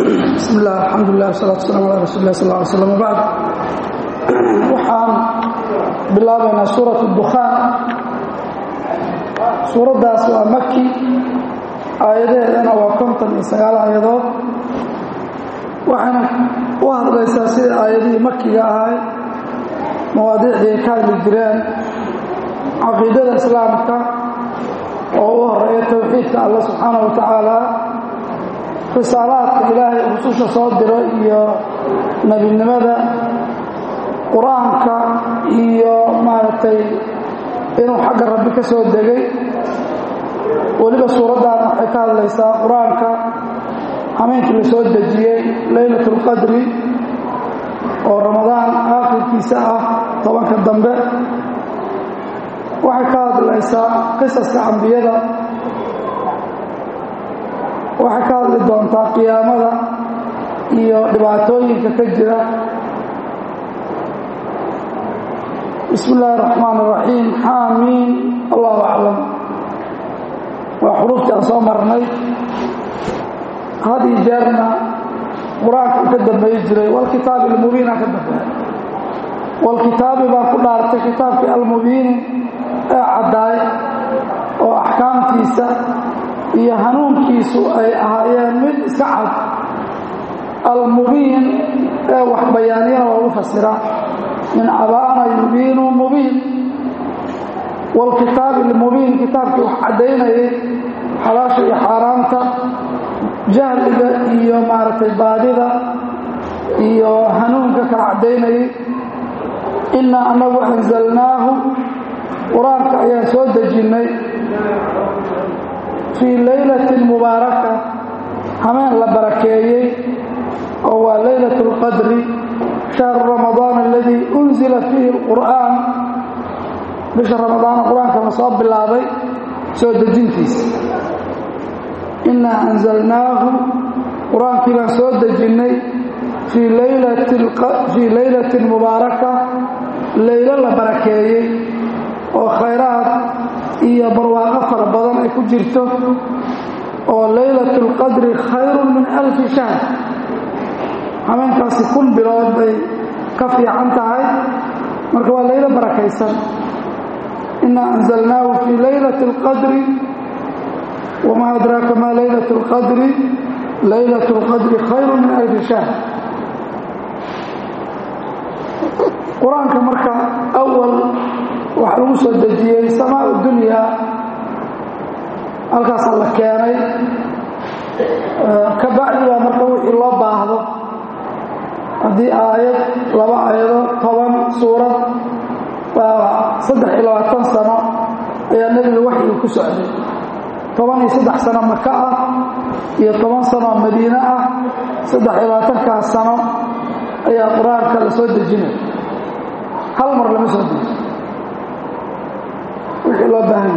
bismi illah alxamdulilah wasalatu waslaam ala rasuuli lah sal ly slam wbacd waxaan bilaabaynaa suurat dukhaan suuraddaas waa maki aayadaheedana waa konton iyo sagaal aayadood waxayna u hadlaysaa sida aayadihii makiga ahay mawaadiicdii ay ka hadli jireen caqiidada islaamka oo u horeeya towxiidka allah subxaana wa tacaala risaalaadka ilaahay rususha soo diro iyo nebinimada qur-aanka iyo maaragtay inuu xagga rabbi ka soo degay weliba suuraddan waxay ka hadlaysaa qur-aanka hameenkii la soo dejiyey leylat اlqadri oo ramadaan aakhirkiisa ah tobanka dambe waxay ka hadlaysaa qisaska ambiyada waxay ka hadli doontaa qiyaamada iyo dhibaatooyinka ka jira bismi illaahi اraxmaan اraxiim xaamiin allahu aclam waa xuruuftii aan soo marnay had iyo jeerna qur-aanka u ka dambeeyi jiray walkitaabi almubiina ka dambeeya walkitaabi baa ku dhaartay kitaabkii almubiini ee caddaay oo axkaamtiisa iyo hanuunkiisu ay ahaayeen mid iska cad almubiin ee wax bayaaniyana loogu fasira min cabaana yubiinu mubiin walkitaabi almubiin kitaabkii wax caddaynayay xalaasha iyo xaaraamta jahliga iyo maaragtay baadida iyo hanuunka kala caddaynayay innaa annagu anzalnaahu qur-aanka ayaan soo dejinnay fii laylatin mubaaraka hameen la barakeeyey oo waa laylat اlqadri shahru ramadaan aladii unzila fiihi اlqur'aan bisha ramadaana qur-aanka la soo bilaabay soo dejintiisa innaa anzalnaahu qur-aankii baan soo dejinnay fii laylatin mubaaraka laylo la barakeeyey oo khayraad iyo barwaaqo fara badan ay ku jirto oo laylat اlqadri khayrun min alfi shahr hameenkaasi kun bilood bay ka fiican tahay marka waa laylo barakaysan innaa anzalnaahu fii laylat اlqadri wamaa adraaka maa laylat اlqadri laylat اlqadri khayru min alfi shahr qur-aanka marka awal waxaa lagu soo dejiyey samaa dunyaa halkaasaa la keenay ka bacdi baa marka wixii loo baahdo haddii aayad laba aayado toban suurad baa saddex iyo labaatan sano ayaa nebiga waxyiga ku socday toban iyo saddex sano maka ah iyo toban sano madiine ah saddex iyo labaatankaas sano ayaa qur-aanka la soo dejinay hal mar lama soo deji wixii loo baahanya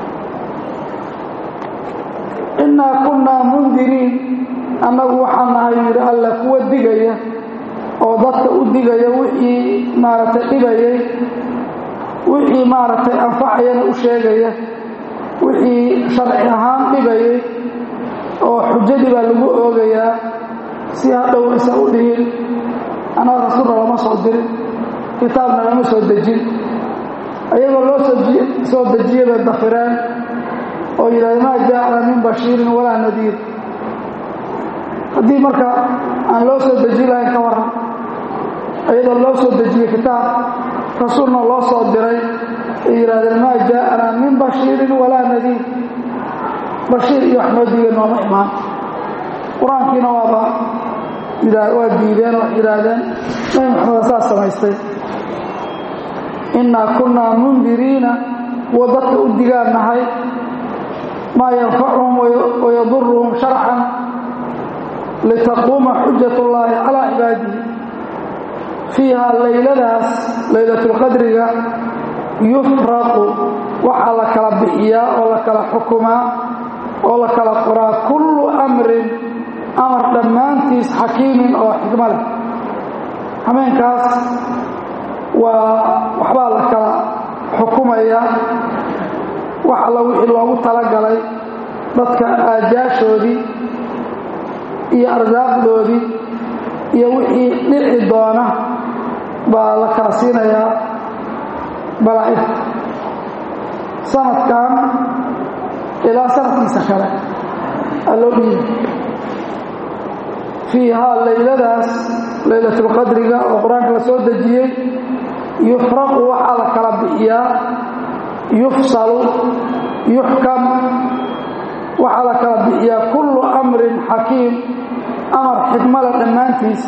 innaa kunnaa mundiriin annagu waxaan nahay yidhi alla kuwa digaya oo dadka u digaya wixii maaragtay dhibayay wixii maaragtay anfacayana u sheegaya wixii sharci ahaan dhibayay oo xujadii baa lagu oogayaa si hadhow aysa u dhihin annaga rasuulna lama soo dirin kitaabna lama soo dejin ayagoo loo soo dejiye bay dafireen oo yidhahda maa jaacna min bashiirin walaa nadiir haddii marka aan loo soo deji lahayn ka waran ayadoo loo soo dejiyey kitaab rasuulna loo soo diray ay yidhahdeen maa jaa'ana min bashiirin walaa nadiir bashiir iyo wax noo diiga nooma imaan qur-aankiina waaba waa diideen oo yidhaahdeen nabi maxameda saas samaystay innaa kunnaa mundiriina kuwa dadka u digaan nahay maa yanfacuhum wayaduruhum sharcan litaquuma xujat ullaahi calaa cibaadihi fiiha layladaas laylatulqadriga yufraqu waxaa la kala bixiyaa oo la kala xukumaa oo la kala qoraa kullu amrin amar dhammaantiis xakiimin oo xikmo leh hameenkaas waa waxbaa la kala xukumaya wax alla wixii loogu talagalay dadka aajaashoodii iyo arsaaqdoodii iyo wixii dhici doona baa la kala siinayaa malaa'igta sanadkan ilaa sanadkiisa kale aa loo dhiibi fiihaa layladaas laylatulqadriga oo qur-aanka la soo dejiyey yufraqu waxaa la kala bixiyaa yufsalu yuxkam waxaa la kala bixiyaa kullu amrin xakiim amar xikmada dhammaantiis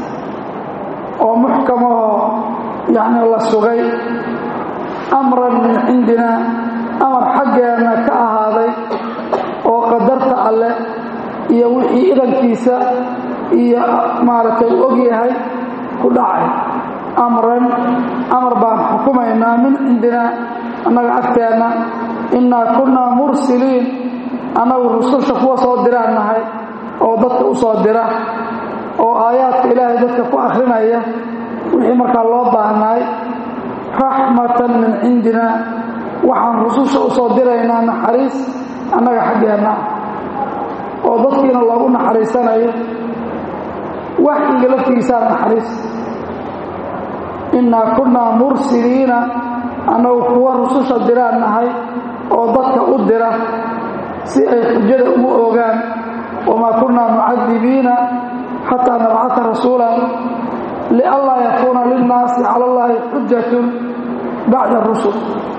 oo muxkamahoo yacni la sugay amran min cindina amar xaggeenna ka ahaaday oo qadarta alleh iyo wixii idankiisa iyo maaragtay u og yahay ku dhacay amran amar baan xukumaynaa min cindina annaga agteenna innaa kunnaa mursiliin annagu rususha kuwa soo diraan nahay oo dadka u soo dira oo aayaadka ilaahay dadka ku akhrinaya wixii markaa loo baahnaay raxmatan min cindina waxaan rususha u soo diraynaa naxariis annaga xaggeenna oo dadkiina loogu naxariisanayo waxyiga laftigiisaa naxariis innaa kunnaa mursiliina annagu kuwa rususha diraan nahay oo dadka u dira si ay xujada ugu oogaan wamaa kunnaa mucadibiina xataa nabcata rasuulan lianlaa yakuuna linnaasi cala allaahi xujatun bacda rusul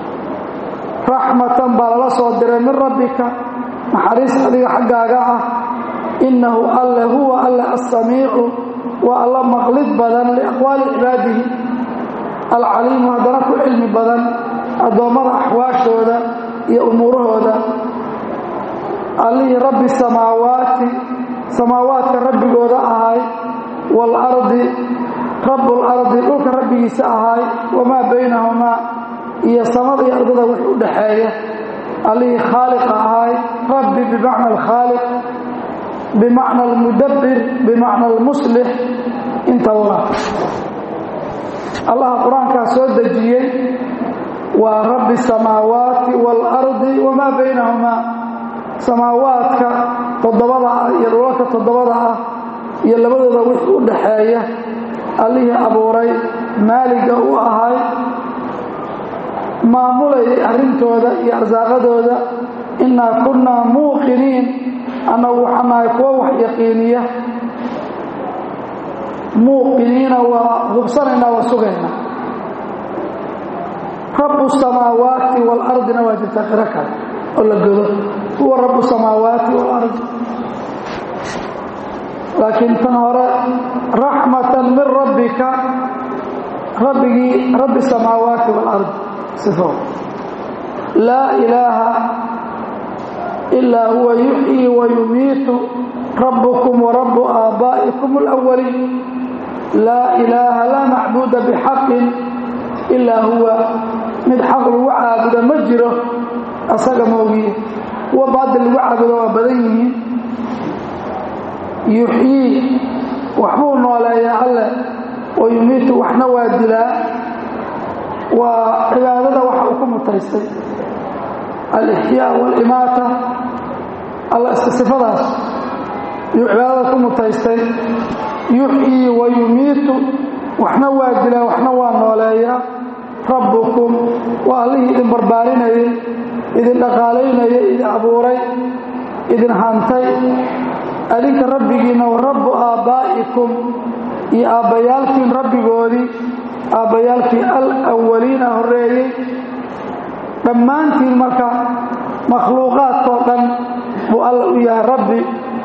raxmatan baa lala soo diray min rabbika naxariis adiga xaggaaga ah innahu alle huwa alle assamiicu waa alla maqlid badan liaqwaali cibaadihi alcaliimu haddana ku cilmi badan addoommada axwaashooda iyo umuurahooda allihii rabbi samaawaati samaawaadka rabbigooda ahay waalardi rabbulardi dhulka rabbigiisa ahay wamaa baynahumaa iyo samada iyo ardada wix u dhaxeeya allihii khaaliqa ahay rabbi bimacna alkhaaliq bimacna almudabbir bimacna almuslix intaba allaha qur-aankaa soo dejiyey waa rabbi samaawaati waalardi wamaa baynahumaa samaawaadka toddobada ah iyo dhulalka toddobada ah iyo labadooda wix u dhaxeeya allihii abuuray maaliga u ahay maamulayay arrintooda iyo arsaaqadooda innaa kunnaa muuqiniin annagu waxaan nahay kuwo wax yaqiiniya muuqiniina waa hubsanaynaa waa sugaynaa rabbu samaawaati waalardina waa jirtaa qiro kale oo la godo huwa rabbu samaawaati waalardi laakiin tan hore raxmatan min rabbika rabbigii rabbi samaawaati waalardi sifo laa ilaaha ilaa huwa yuxyii wa yumiitu rabbukum wa rabbu aabbaa'ikum alawaliin laa ilaaha laa macbuuda bixaqin ilaa huwa mid xaq lagu caabudo ma jiro asaga moogiye kuwa baadil lagu caabudo waa badan yihiin yuxyii waxbuu nooleeyaa alleh wa yumiitu waxna waa dilaa waa cibaadada waxa uu ku mutaystay alixyaa waalimaata alla iska sifadaas yuu cibaadada ku mutaystay yuxyii wa yumiitu waxna waa dilaa waxna waa nooleeyaa rabbukum waa allihii idin barbaarinayay idin dhaqaalaynayay idin abuuray idin hantay adinka rabbigiinna wa rabbu aabbaa'ikum iyo aabbayaalkiin rabbigoodii aabbayaalkii alawaliina horreeyey dhammaantiin marka makhluuqaadkoo dhan buu alla u yahay rabbi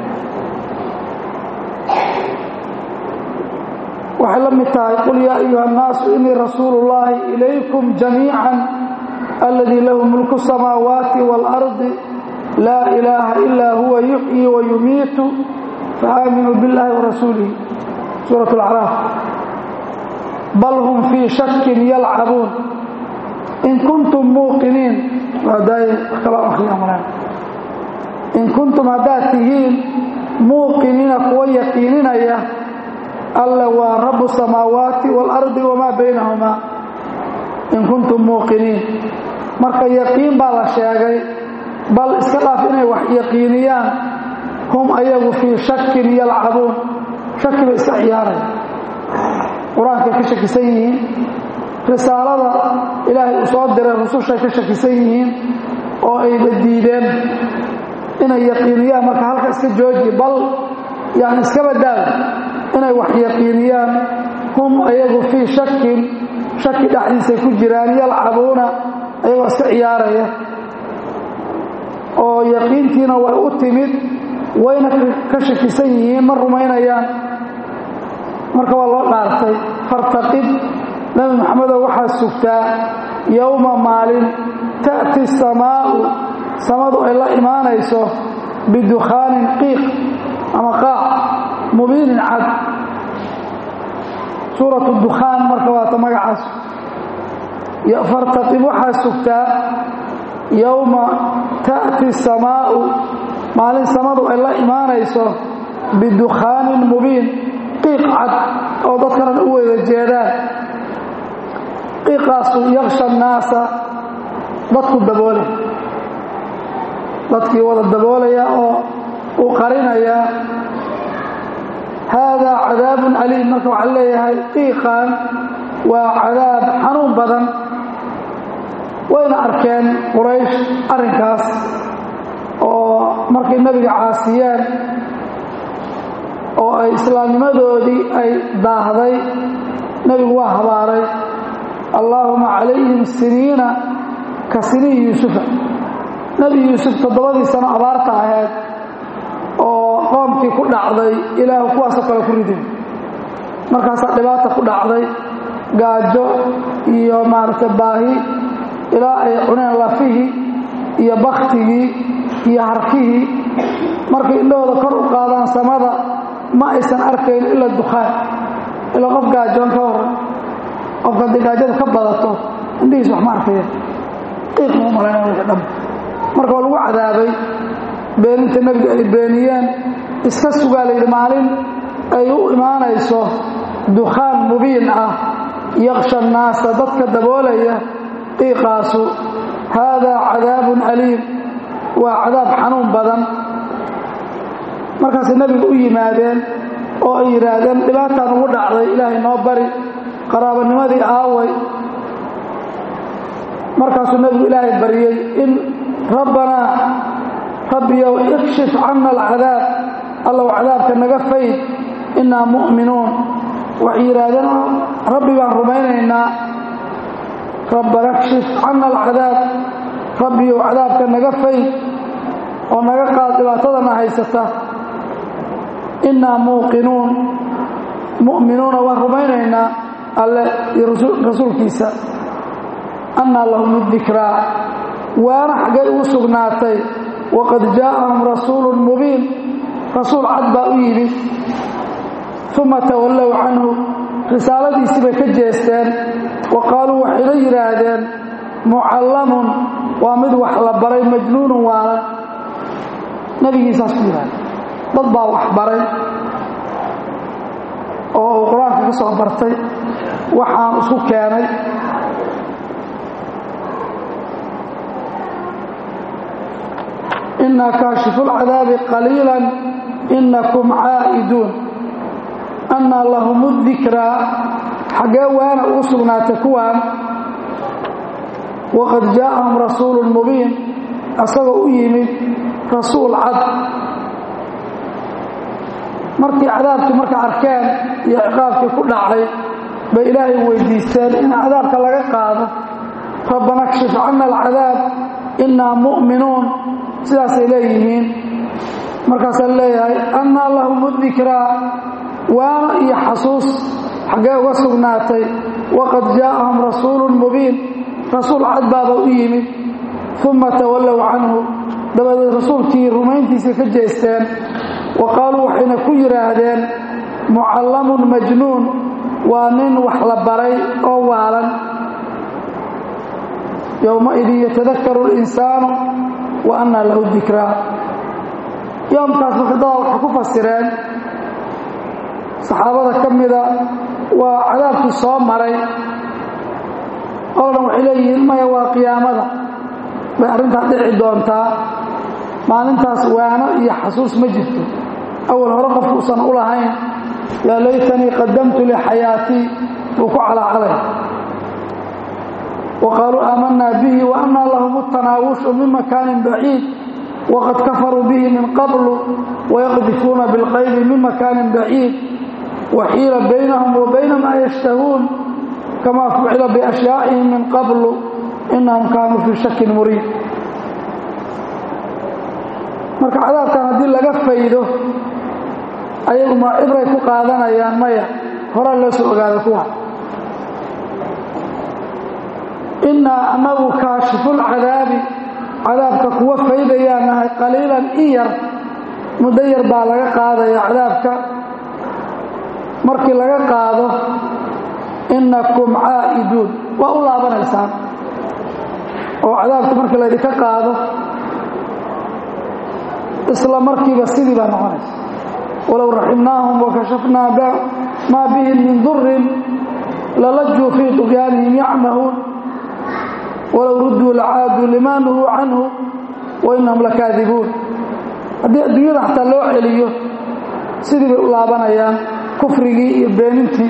waxay la mid tahay qul yaa ayuha annaasu inii rasuulu ullaahi ilaykum jamiican alladii lahu mulku samaawaati waalardi laa ilaaha ilaa huwa yuxyii wa yumiitu faaaminuu biاllahi warasuulihi suurat alacraaf bal hum fii shakin yalcabuun in kuntum muuqiniin in kuntum haddaad tihiin muuqiniina kuwa yaqiininaya alle waa rabu samaawaati waalardi wamaa baynahumaa in kuntum muuqiniin marka yaqiin baa la sheegay bal iska dhaaf inay wax yaqiiniyaan hum ayagu fii shakin yalcabuun shaki bay iska ciyaaraya qur-aankay ka shakisan yihiin risaalada ilaahay uu soo diray rusushay ka shakisan yihiin oo ayba diideen inay yaqiiniyaan marka halka iska jooji bal yani iska badaaw inay wax yaqiiniyaan hum ayagu fii shakin shaki dhexdiisay ku jiraan yalcabuuna ayagoo iska ciyaaraya oo yaqiintiina way u timid wayna ka shakisan yihiin ma rumaynayaan marka waa loo dhaartay fartaqib nabi maxamedow waxaa sugtaa yowma maalin ta'ti samaa'u samadu ay la imaanayso bidukhaanin qiiq ama qaac mubiinin cad suuratu dukhaan marka waata magacaas fartaqib waxaa sugtaa yowma ta'ti samaa'u maalin samadu ay la imaanayso bidukhaanin mubiin qiiq cad oo dadkana u wada jeedaan qiiqaasu yaksha annaasa dadku daboolay dadkii wada daboolaya oo uu qarinaya haadaa cadaabun aliim marka waxaa leeyahay qiiqan waa cadaab xanuun badan wayna arkeen quraysh arrinkaas oo markay nebiga caasiyeen oo ay islaamnimadoodii ay daahday nebigu waa habaaray allaahuma calayhim siniina ka siniin yuusufa nebi yuusuf toddobadii sano abaarta ahayd oo qoomkii ku dhacday ilaahu kuwaasoo kale ku ridin markaasaa dhibaata ku dhacday gaajo iyo maaragtay baahi ilaa ay cuneen lafihii iyo baktigii iyo harkihii markay indhahooda kor u qaadaan samada ma aysan arkayn ila dukhaan ilaa qof gaajoon ka waran qofka haddii gaajada ka badato indhihiis wax ma arkaya qiiq ma u malaynaya wixii dham marka waa lagu cadaabay beeninta nebiga ay beeniyeen iska sugaa layidhi maalin ay u imaanayso dukhaan mubiin ah yaksha annaasa dadka daboolaya qiiqaasu haadaa cadaabun aliim waa cadaab xanuun badan markaasay nebiga u yimaadeen oo ay yidhaahdeen dhibaataan ugu dhacday ilaahay noo bari qaraabanimadii aaway markaasuu nebigu ilaahay baryey in rabbanaa rabbiyow ikshif canna alcadaab allow cadaabka naga fayd innaa mu'minuun waxay yidhaahdeen rabbi baan rumaynaynaa rabbana kshif canna alcadaab rabbiyow cadaabka naga fayd oo naga qaad dhibaatadana haysata innaa muuqinuun mu'minuuna waan rumaynaynaa alle iyo rasuulkiisa annaa lahum dikraa waana xaggay ugu sugnaatay waqad jaa'ahum rasuulun mubiin rasuul cad baa u yimid uma tawallow canhu risaaladiisii bay ka jeesteen wa qaaluu waxayna yidhaahdeen mucallamun waa mid wax la baray majnuunun waalan nebigiisaas ku yidhahda dad baa wax baray oo uu qur-aanka ka soo bartay waxaan isku keenay inaa kaashifu lcadaabi qaliila inakum caa'iduun annaa lahum dikraa xaggee waana ugu sugnaatay kuwaan waqad jaa'ahum rasuulun mubiin asagoo u yimid rasuul cad markii cadaabkii marka arkeen iyo ciqaabkii ku dhacay bay ilaahay weydiisteen in cadaabka laga qaado rabbana kshif canna alcadaab innaa mu'minuun sidaasay leeyihiin markaasaa leeyahay annaa lahum dikraa waana iyo xasuus xaggee uga sugnaatay waqad jaa'ahum rasuulun mubiin rasuul cad baaba u yimid uma tawallow canhu dabadeed rasuulkii rumayntiisii ka jeesteen wa qaaluu waxayna ku yidhaahdeen mucallamun majnuun waa nin wax la baray oo waalan yowmaidin yatadakaru linsaanu wa annaa lahu dikraa yoomkaas marka dadaa waxay ku fasireen saxaabada ka mida waa cadaabkii soo maray qolna waxay leeyihiin maya waa qiyaamada bay arrintaa dhici doontaa maalintaas waano iyo xasuus ma jirto awal hore qofku usan u lahayn yaa laytanii qadamtu lixayaatii buu ku calaacalay wa qaaluu aamanaa bihi wa annaa lahum tanaawushu min makaanin baciid waqad kafaruu bihi min qablu wayaqdifuuna bilqaybi min makaanin baciid waxiila baynahum wa bayna maa yashtahuun kamaa fucila biashyaa'ihim min qablu inahum kaanuu fii shakin muriid marka cadaabkan haddii laga faydo ayagu ma cibray ku qaadanayaan maya horaa loo soo ogaada kuwa innaa annagu kaashifulcadaabi cadaabka kuwa faydayaan nahay qaliilan in yar muddo yar baa laga qaadaya cadaabka markii laga qaado innakum caa'iduun waa u laabanaysaan oo cadaabka markii laydinka qaado isla markiiba sidii baa noqonaysa walow raximnaahum wakashafnaa maa bihim min durin lalajuu fii طugyaanihim yacmahuun walow rudduu lacaaduu limaa nuhuu canhu wainahum lakaadibuun haddii adduunyada xataa loo celiyo sidii bay u laabanayaan kufrigii iyo beenintii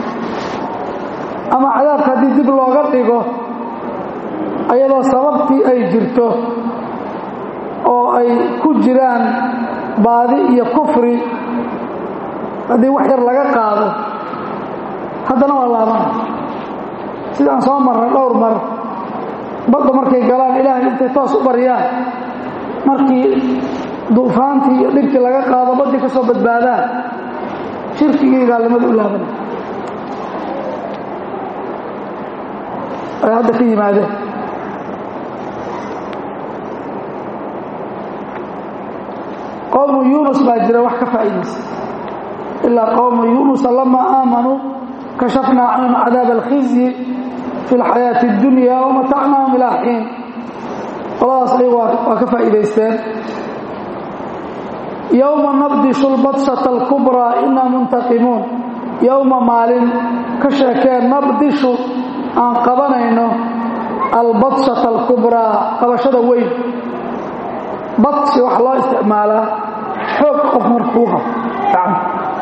ama cadaabka haddii dib looga dhigo ayadoo sababtii ay jirto oo ay ku jiraan baadi iyo kufri haddii wax yar laga qaado haddana waa laabana sidaan soo marnay dhowr mar badda markay galaan ilaahay intay toos u baryaan markii duufaantii iyo dhibkii laga qaado baddii ka soo badbaadaan shirkigii gaalnimada u laabanay ay hadda ka yimaadeen qowmu yuunus baa jira wax ka faa'iidaysa ilaa qowmu yuunusa lamaa aamanuu kashafnaa canhum cadaab alkhizyi fi lxayaati اddunya wamatacnaahum ilaa xiin qoladaas ay waa ka faa'iidaysteen yowma nabdishu lbadshata alkubraa inaa muntaqimuun yowma maalin ka sheekeen nabdishu aan qabanayno albadshata alkubraa qabashada weyn badshi waxaa loo isticmaalaa xoog qof markuu qabo gacanta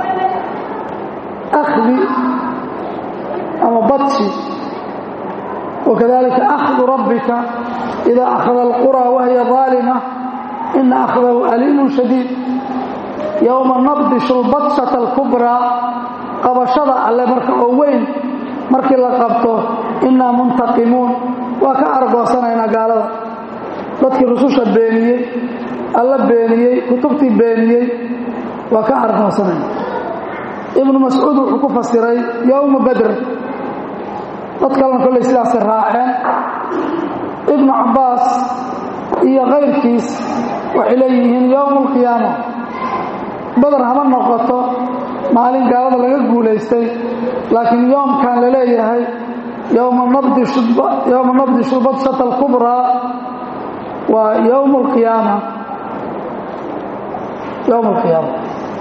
akhdi ama badshi wakadalika akhdu rabbika idaa akhada alquraa wahiya ظaalima ina akhdahu aliimun shadiid yowma nabdishu lbadshata alkubraa qabashada alle marka oo weyn markii la qabto inaa muntaqimuun waa ka argoosanaynaa gaalada dadkii rususha beeniyey alla beeniyey kutubtii beeniyey waa ka argoosanayna ibnu mascuud wuxuu ku fasiray yowma badr dad kalena kollay sidaasay raaceen ibnu cabbaas iyo kayrkiis waxay leeyihiin yowma alqiyaama badar hama noqoto maalin gaalada laga guulaystay laakiin yoomkan la leeyahay yowma nabdishu badshata alkubraa waa yowm alqiyaama yowm alqiyaama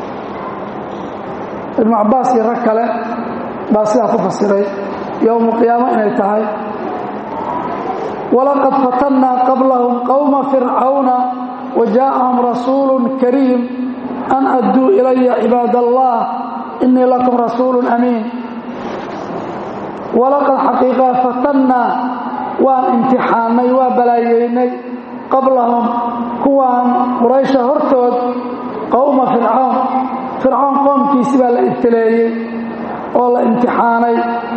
ibnu cabbaas iyo rag kale baa sidaa ku fasiray yowm alqiyaama inay tahay walaqad fatannaa qablahum qowma fircawna wa jaa'ahum rasuulu kariim an adduu ilaya cibaad allah inii lakum rasuulu amiin walaqad xaqiiqaa fatannaa waan imtixaannay waa balaayeynay qablahum kuwaan quraysha hortood qowma fircawn fircawn qoomkiisi baa la ibtileeyey oo la imtixaanay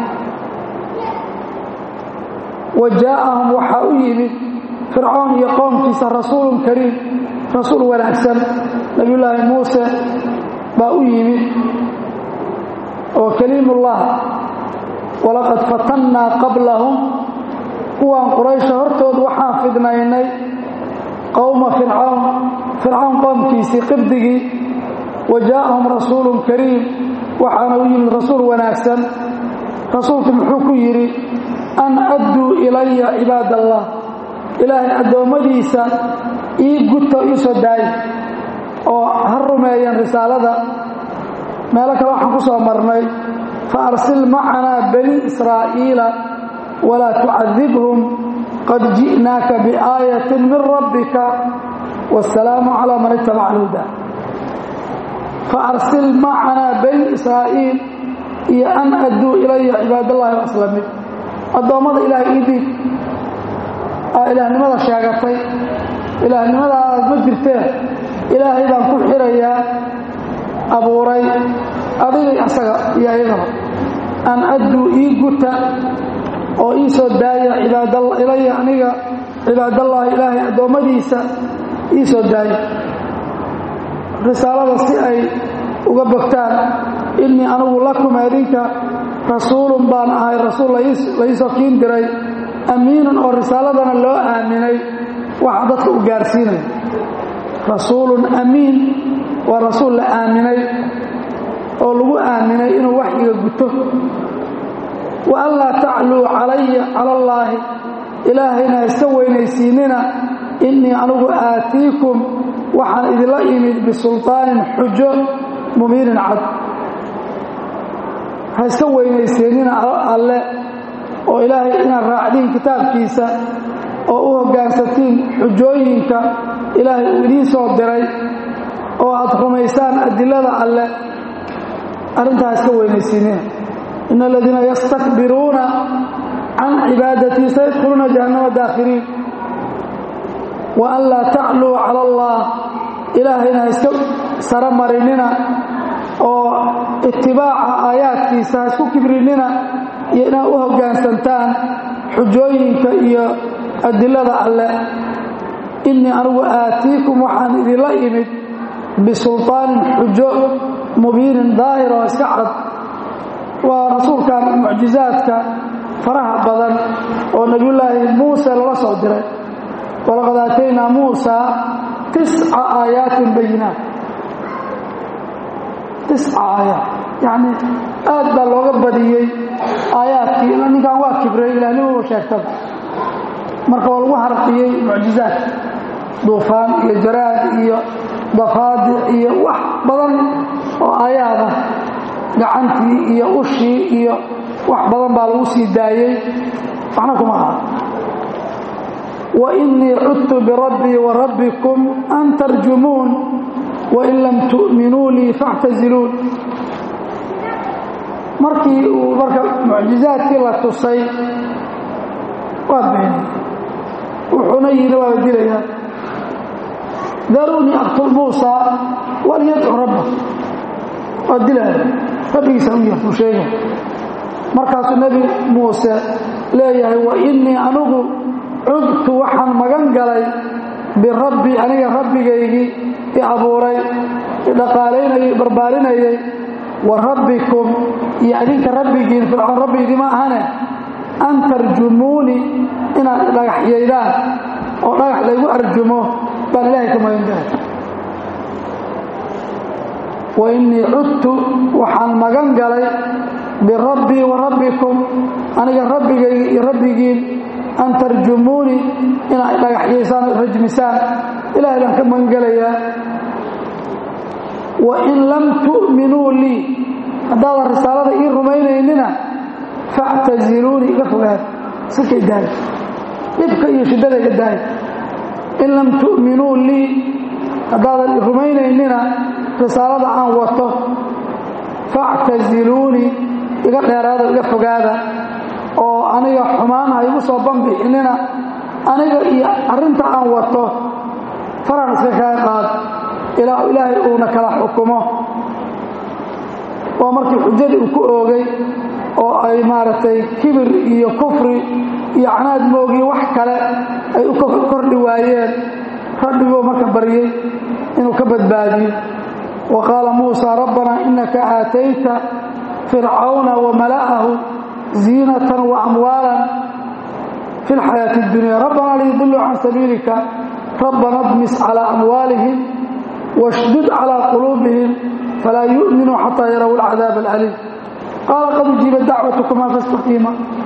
wa jaa'ahum waxaa u yimid fircawn iyo qoomkiisa rasuulun kariim rasuul wanaagsan nabiyullaahi muuse baa u yimid oo kaliimullah walaqad fatannaa qablahum kuwaan quraysha hortood waxaan fidnaynay qowma fircawn fircawn qoomkiisii qibdigii wa jaa'ahum rasuulun kariim waxaana u yimid rasuul wanaagsan rasuulku muxuu ku yidhi an adduu ilaya cibaad allah ilaahay addoommadiisa ii guto ii soo daayi oo ha rumeeyeen risaalada meelo kale waxaan ku soo marnay fa arsil macanaa bani israa'iila walaa tucadibhum qad ji'naaka biaayatin min rabbika والسلام على من اتبع الهدى فأرسل معنا بني إسرائيل iyo an adduu ilaya cibaadallaahi waslami addoommada ilaahay ii dhiig aa ilaahnimada sheegatay ilaahnimadaas ma jirteen ilaahay baan ku xirayaa abuuray adigay asaga iyo ayagaba an adduu ii guta oo ii soo daaya cibaadalla ilaya aniga cibaadallaahi ilaahay addoommadiisa ii soo daaya risaalada si ay uga bogtaan innii anigu lakum adinka rasuulun baan ahay rasuul laisoo kiin diray amiinun oo risaaladana loo aaminay waxa dadka u gaarsiinaya rasuulun amiin waa rasuul la aaminay oo lagu aaminay inuu waxyiga guto wa an laa tacluu calaya cala allaahi ilaahayna iska weynaysiinina innii anigu aatiikum waxaan idinla imid bisulطaanin xujo mubiinin cad ha iska weynayseennina alle oo ilaahay inaad raacdiin kitaabkiisa oo u hoggaansatiin xujooyinka ilaahay uu idiin soo diray oo aad rumaysaan adilada alle arrintaa ha iska weynaysiinina ina aladiina yastakbiruuna can cibaadatii sayadkhuluuna jahannama daakhiriin wa an laa tacluu cala allah ilaahayna ha iska saro marinina oo itibaaca aayaadkiisa ha isku kibrinina iyo inaad u hoggaansantaan xujooyinka iyo adilada alle innii anigu aatiikum waxaan idinla imid bisulطaanin xujo mubiinin daahir oo iska cad waa rasuulkan mucjizaadka faraha badan oo nebiyullaahi muuse lala soo diray walaqad aataynaa muusa tisca aayaatin bayinaat tisca aayaat yacni aad baa looga badiyey aayaadkii ninkan waa kibray ilaahnimuba sheegtada marka waa lagu harqiyey mucjizaad duufaan iyo jaraad iyo dafaadic iyo wax badan oo aayaada gacantii iyo ushii iyo wax badan baa lagu sii daayey waxna kuma aha wa innii cudtu birabbii wa rabbikum an tarjumuun wain lam tu'minuu lii faactaziluun markii uu marka mucjizaadkii la tusay waa beenay wuxuuna yidhi waaba dilayaa daruunii aqtul muusa walyadcu rabba waa dilaya rabbigiisa u yartuu sheega markaasuu nebi muuse leeyahay wa innii anigu cudtu waxaan magan galay birabbi aniga rabbigaygii i abuuray i dhaqaalaynayay i barbaarinayay wa rabbikum iyo adinka rabbigiin fircoon rabbi idima ahane an tarjumuuni inaad dhagaxyaydaan oo dhagax laygu arjumo baan ilaahay ka magan galay wa innii cudtu waxaan magan galay birabbii wa rabbikum aniga rabbigayga iyo rabbigiin an tarjumuuni inaad dhagaxyaysaan rajmisaan ilahay baan ka magan gelayaa wain lam tu'minuu lii haddaadan risaalada ii rumaynaynina factaziluuni iga fogaad sikay daaya dhibka iyo shiddada iga daaya in lam tu'minuu lii haddaadan rumaynaynina risaalada aan wato factaziluuni iga dheeraada iga fogaada oo aniga xumaan ha igu soo banbixinina aniga iyo arrinta aan wato faraan iska kaga qaad ilaa ilaahay uuna kala xukumo waa markii xujadii uu ku oogay oo ay maaragtay kibir iyo kufri iyo canaad moogiyo wax kale ay u kordhi waayeen rabbiguu marka baryey inuu ka badbaadiyo wa qaala muusa rabbanaa innaka aatayta fircawna wa mala'ahu ziinatan wa amwaalan fi lxayaati اddunya rabbanaa liyudiluu can sabiilika rabbana dmis calaa amwaalihim washdud calaa quluubihim falaa yu'minuu xataa yaraw alcadaab alcaliim qaala qad ujiiba dacwatukumaa fastaqiima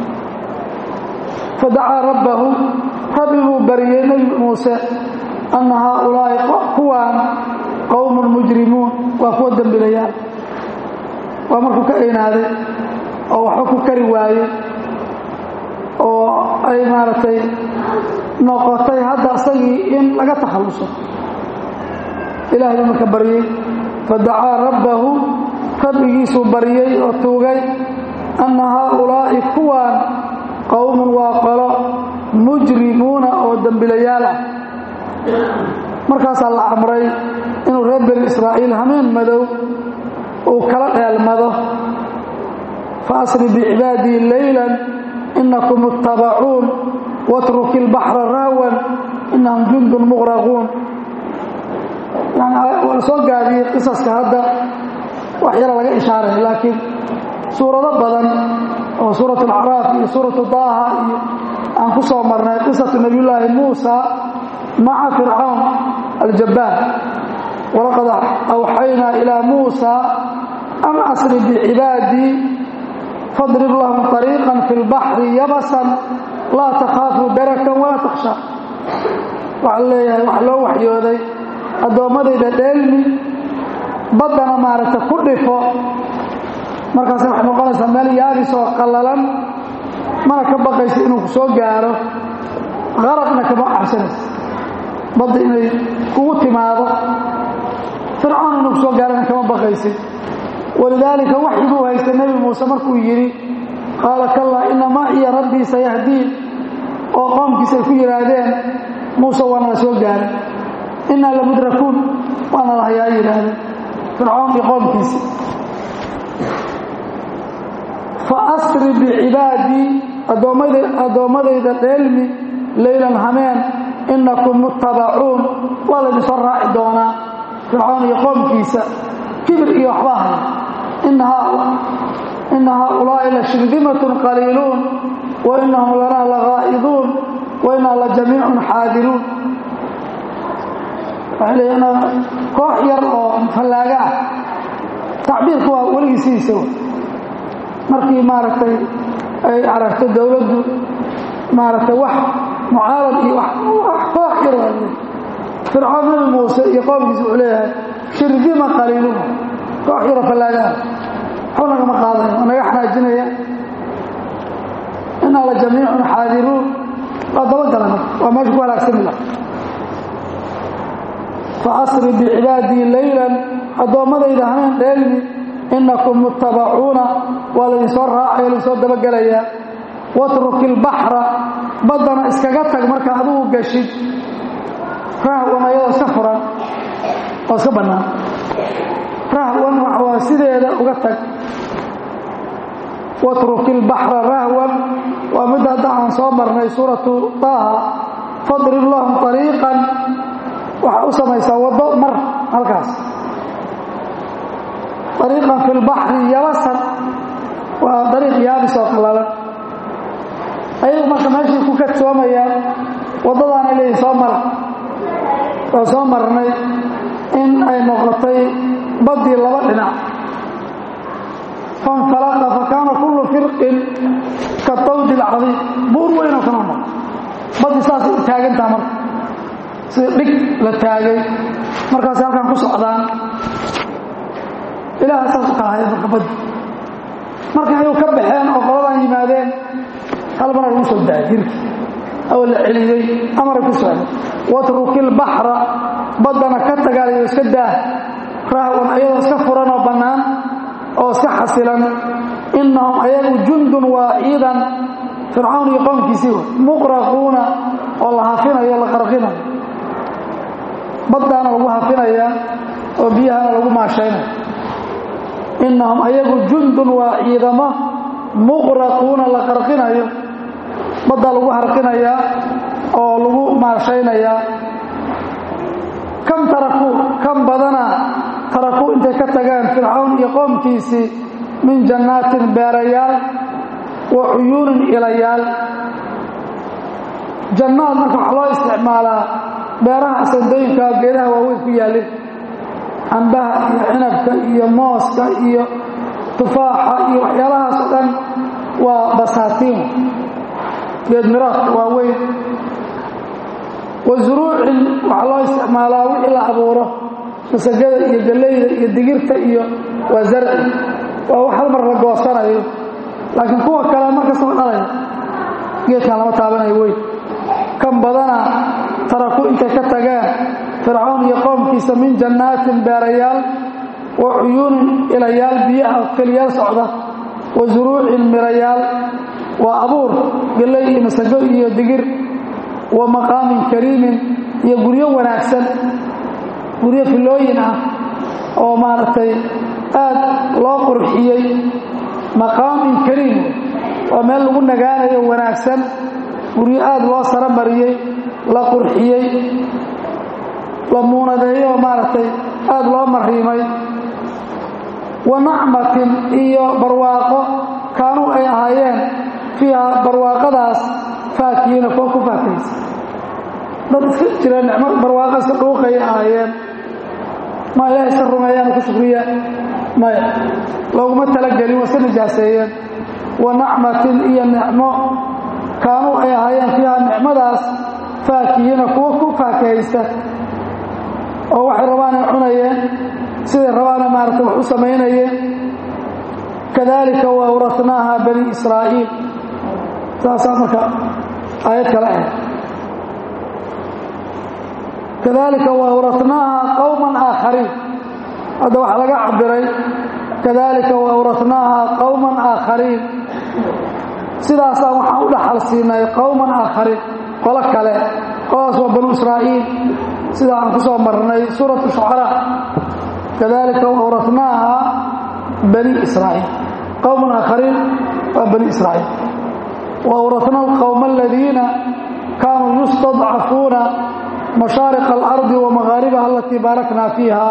fadacaa rabbahu rabbi buu baryey nebi muuse anna haaulaa'i kuwaan qowmun mujrimuun waa kuwa dembilayaan waa markuu ka eynaaday oo waxba ku kari waayey oo ay maaragtay noqotay hadda asagii in laga takhalluso ilaahay buu marka baryey fadacaa rabbahu rabbigiisuu baryey oo tuugay anna haaulaa'i kuwaan qowmun waa qolo mujrimuuna oo dembilayaal ah markaasaa la amray inuu reer bani israa'iil hameen madow uu kala dheelmado fa asri bicibaadii leylan inakum ittabacuun watruki ilbaxra rahwan inahum jundun muqraquun yani waa la soo gaabiyey qisaska hadda wax yara laga ishaaray laakiin suurado badan oo suurat alacraaf iyo suuratu daaha iyo aan ku soo marnay qisatu nabiyullaahi muusa maca fircawn aljabbaar walaqad awxaynaa ilaa muusa an asri bicibaadii fadrib lahum طariiqan fi lbaxri yabasan laa takhaafu darakan walaa takhsha waxaa leeyahay wax loo waxyooday addoommadayda dheelmi baddana maaragta ku dhifo markaase waxay noqonaysaa meel yaabis oo qallalan mana ka baqaysa inuu ku soo gaaro qaraqna kama cabsanaysa badda inay kugu timaado fircoon inuu ku soo gaarana kama baqaysid walidaalika waxyiguu haysta nebi muuse markuu yidhi qaala kallaa ina maa iya rabbii sayahdiin oo qoomkiisa ay ku yidhaahdeen muuse waana la soo gaaray innaa lamudrakuun waana la hayaa yidhaahdeen fircoon iyo qoomkiisa fa asri bicibaadii addoommadayda dheelmi leylan hameen innakum muttabacuun waa laydinsoo raaci doonaa fircoon iyo qoomkiisa kibir iyo waxbaa haya ina haaulaa'i la shirdimatun qaliiluun wa inahum lanaa lagaa'iduun wa inaa la jamiicun xaadiruun waxay leeyiin koox yar oo fallaaga ah tacbiirku waa weligiisiisa markii maaragtay ay aragto dowladdu maaragtay wax mucaarad iyo wax koox yar waa fircoon nabi muuse iyo qoomkiisa wuxuu leeyahay shirdima qaliiluun koox yaro fallaagaah waxba nagama qaadaya waa naga xanaajinaya inaa la jamiicun xaadiruun waa dabagala waa meesha ku halaagsami laha fa asri bicibaadii leylan addoommadayda hameen dheelmi innakum muttabacuuna waa laydinsoo raacaya laydinsoo dabagelayaa watruki ilbaxra baddana iskaga tag marka adigu gashid rahwan ayadoo iska furan oo iska bannaan rahwan waa sideeda uga tag watruki ilbaxra rahwan waa midda hadda aan soo marnay suuratu taaha fadrib lahum ariiqan waxaa u samaysaa waddo mar halkaas ariiqan fi lbaxri yabasan waa dariiq yaabis oo qallalan ayagu marka meeshay ku kadsoomayaan waddadaana leeyihin soo mara oo soo marnay in ay noqotay baddii laba dhinac fanfalaqa fa kaana kullu firqin ka tawdi alcadiim buur weynoo kala noq baddii saasay u taagantaha marka sida dhig la taagay markaasay halkan ku socdaan ilaaha saas u kala haya marka baddi marka ayuu ka baxeen oo qoladan yimaadeen hal marar ugu soo daayay jirki oo la celiyey amaray ku socda watruki ilbaxra baddana ka tagaalayo iska daah rahwan ayadoo iska furan oo bannaan oo iska xasilan innahum ayagu jundun waa ciidan fircawn iyo qoomkiisii wa muqraquuna oo la hafinayo o la qarqinayo baddaana lagu hafinaya oo biyahana lagu maashaynaya innahum ayagu jundun waa ciidamo muqraquuna la qarqinayo baddaa lagu harqinayaa oo lagu maashaynayaa kam tarakuu kam badana tarakuu intay ka tageen fircawn iyo qoomkiisii min jannaatin beerayaal wa cuyuunin ilayaal jannaad marka waxaa loo isticmaalaa beeraha asandooyinka geedaha waaweyn ku yaallin cambaha iyo cinabka iyo mooska iyo tufaaxa iyo waxyaalahaas oo dhan waa basaatiin geedmiraadka waaweyn wa zuruucin waxaa loo isticmaalaa wixii la abuuro masagada iyo gallayda iyo digirta iyo waa zarci waa wax hal mar la goosanayo laakiin kuwa kale markastaba dhalaya geedkan lama taabanayo weyn kan badana taraku intay ka tageen fircawn iyo qoomkiisa min jannaatin beerayaal wa cuyuunin ilayaal biyaha keliyaal socda wa suruucin mirayaal waa abuur galley iyo masago iyo digir wa maqaamin kariimin iyo guryo wanaagsan guryo filooyin ah oo maaragtay aad loo qurxiyey maqaamin kariim waa meel lagu nagaanayo wanaagsan guryo aad loo saro mariyey la qurxiyey la muunadeeyo oo maaragtay aad loo mariimay wa nacmatin iyo barwaaqo kaanuu ay ahaayeen fiiha barwaaqadaas faakihiina kuwa ku faakaysa dad iska jira nicmo barwaaqo iska dhuuqayay ahaayeen ma ilahay iska rumeeyaan ku shukriya maya looguma talagelin waa iska nijaaseeyeen wa nacmatin iyo nicmo kaanuu ay ahaayeen fiiha nicmadaas faakihiina kuwa ku faakahaysta oo waxay rabaanay cunayeen siday rabaana maarata wax u samaynayeen kadalika wa awratnaaha bani israa'iil saasaa marka aayad kale ah kadalika wa awratnaaha qowman aakhariin hadda waxaa laga cabiray kadalika wa awratnaaha qowman aakhariin sidaasaa waxaan u dhaxal siinay qowman aakhariin qolo kale qoladaas waa banu israa'iil sida aan ku soo marnay suuratu shucaraa kadalika wa awratnaaha bani israa'iil qowman aakhariin waa bani israa'iil wa awratna alqowma aladiina kaanuu yustadcafuuna mashaariqa alardi wa magaaribaha alatii baarakna fiiha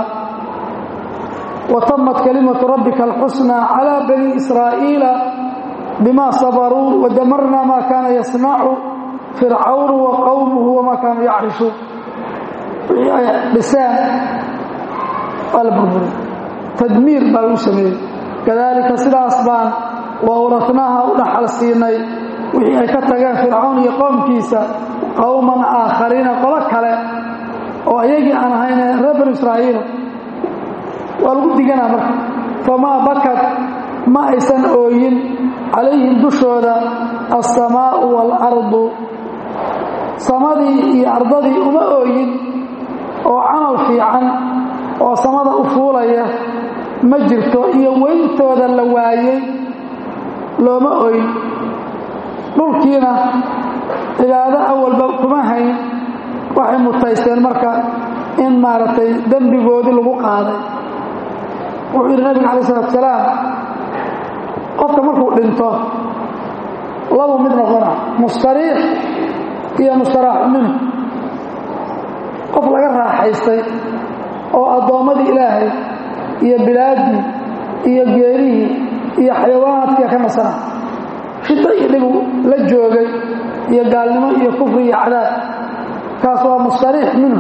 wa tamat kalimatu rabbika alxusnى calى bani israa'iila bima sabaruu wadamarna ma kaana yasnacu fircawnu wa qowmuhu wama kaanuu yacrishuun wixii ay dhiseen waa la burburiy tadmiir baa lagu sameeyey kadalika sidaas baan wa awratnaaha u dhaxal siinay wixii ay ka tageen fircawn iyo qoomkiisa qowman aakhariina qolo kale oo ayagii aan ahayne reer banu israa'iila waa lagu diganaa marka famaa bakad ma aysan ooyin calayhim dushooda alsamaa'u waalardu samadii iyo ardadii uma ooyin oo camal fiican oo samada u fuulaya ma jirto iyo weyntooda la waayey looma oyn dhulkiina cibaado awalba kuma hayn waxay mutaysteen marka in maaragtay dembigoodii lagu qaaday wuxuu yidhi nabiga calayi salatu salaam qofka markuu dhinto labu mid noqona mustariix iyo mustaraaxu minhu qof laga raaxaystay oo addoommadii ilaahay iyo bilaaddii iyo geerihii iyo xayawaanaadkiia ka nasana shiddo iyo dhibu la joogay iyo gaalnimo iyo kufri iyo cadaab kaas waa mustariix minhu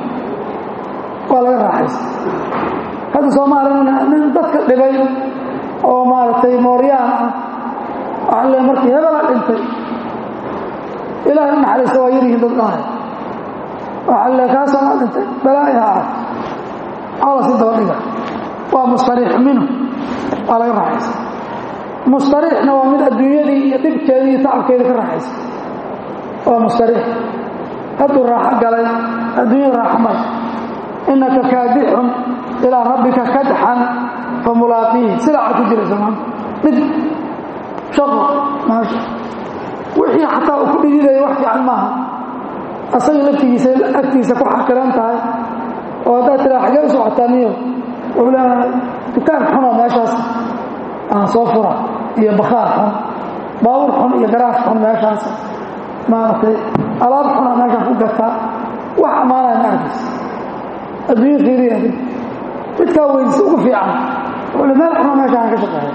waa laga raaxaystay hadda soomaalina nin dadka dhibay oo maaragtay mooryaan ah waxaa le markii hebelaa dhintay ilaahay u naxariista waa yaryihiin dad dhahay waxaa le kaasanaa dhintay balaayaha ah maxaa la sii daba dhiga waa mustariix minhu waa laga raaxaysta mustariixna waa mid adduunyadii iyo dhibkeedii iyo tacabkeedii ka raaxaysa waa mustariix hadduu raaxo galay adduunyada raaxo male innaka kaadixun ilaa rabbika kadxan fa mulaaqiihi silaaca ku jiraysa maanta dhib shaqo maasha wixii xataa uu ku dhididaya wax fiican maaha asaga laftigiisa agtiisa ku xaqiran tahay oo haddaad tiraa xagee u socotaa niyo wuxuu leeyahay dukaan xuna meeshaas aan soo fura iyo bakhaar xun baabuur xun iyo garaaf xun meeshaas maaragtay alaab xuna meeshaan ku gataa wax ammaanaya ma arkaysa adduunya fiiriya midkaa weynsi ugu fiican wuxuu le meel xuna meeshaan ka shaqeeya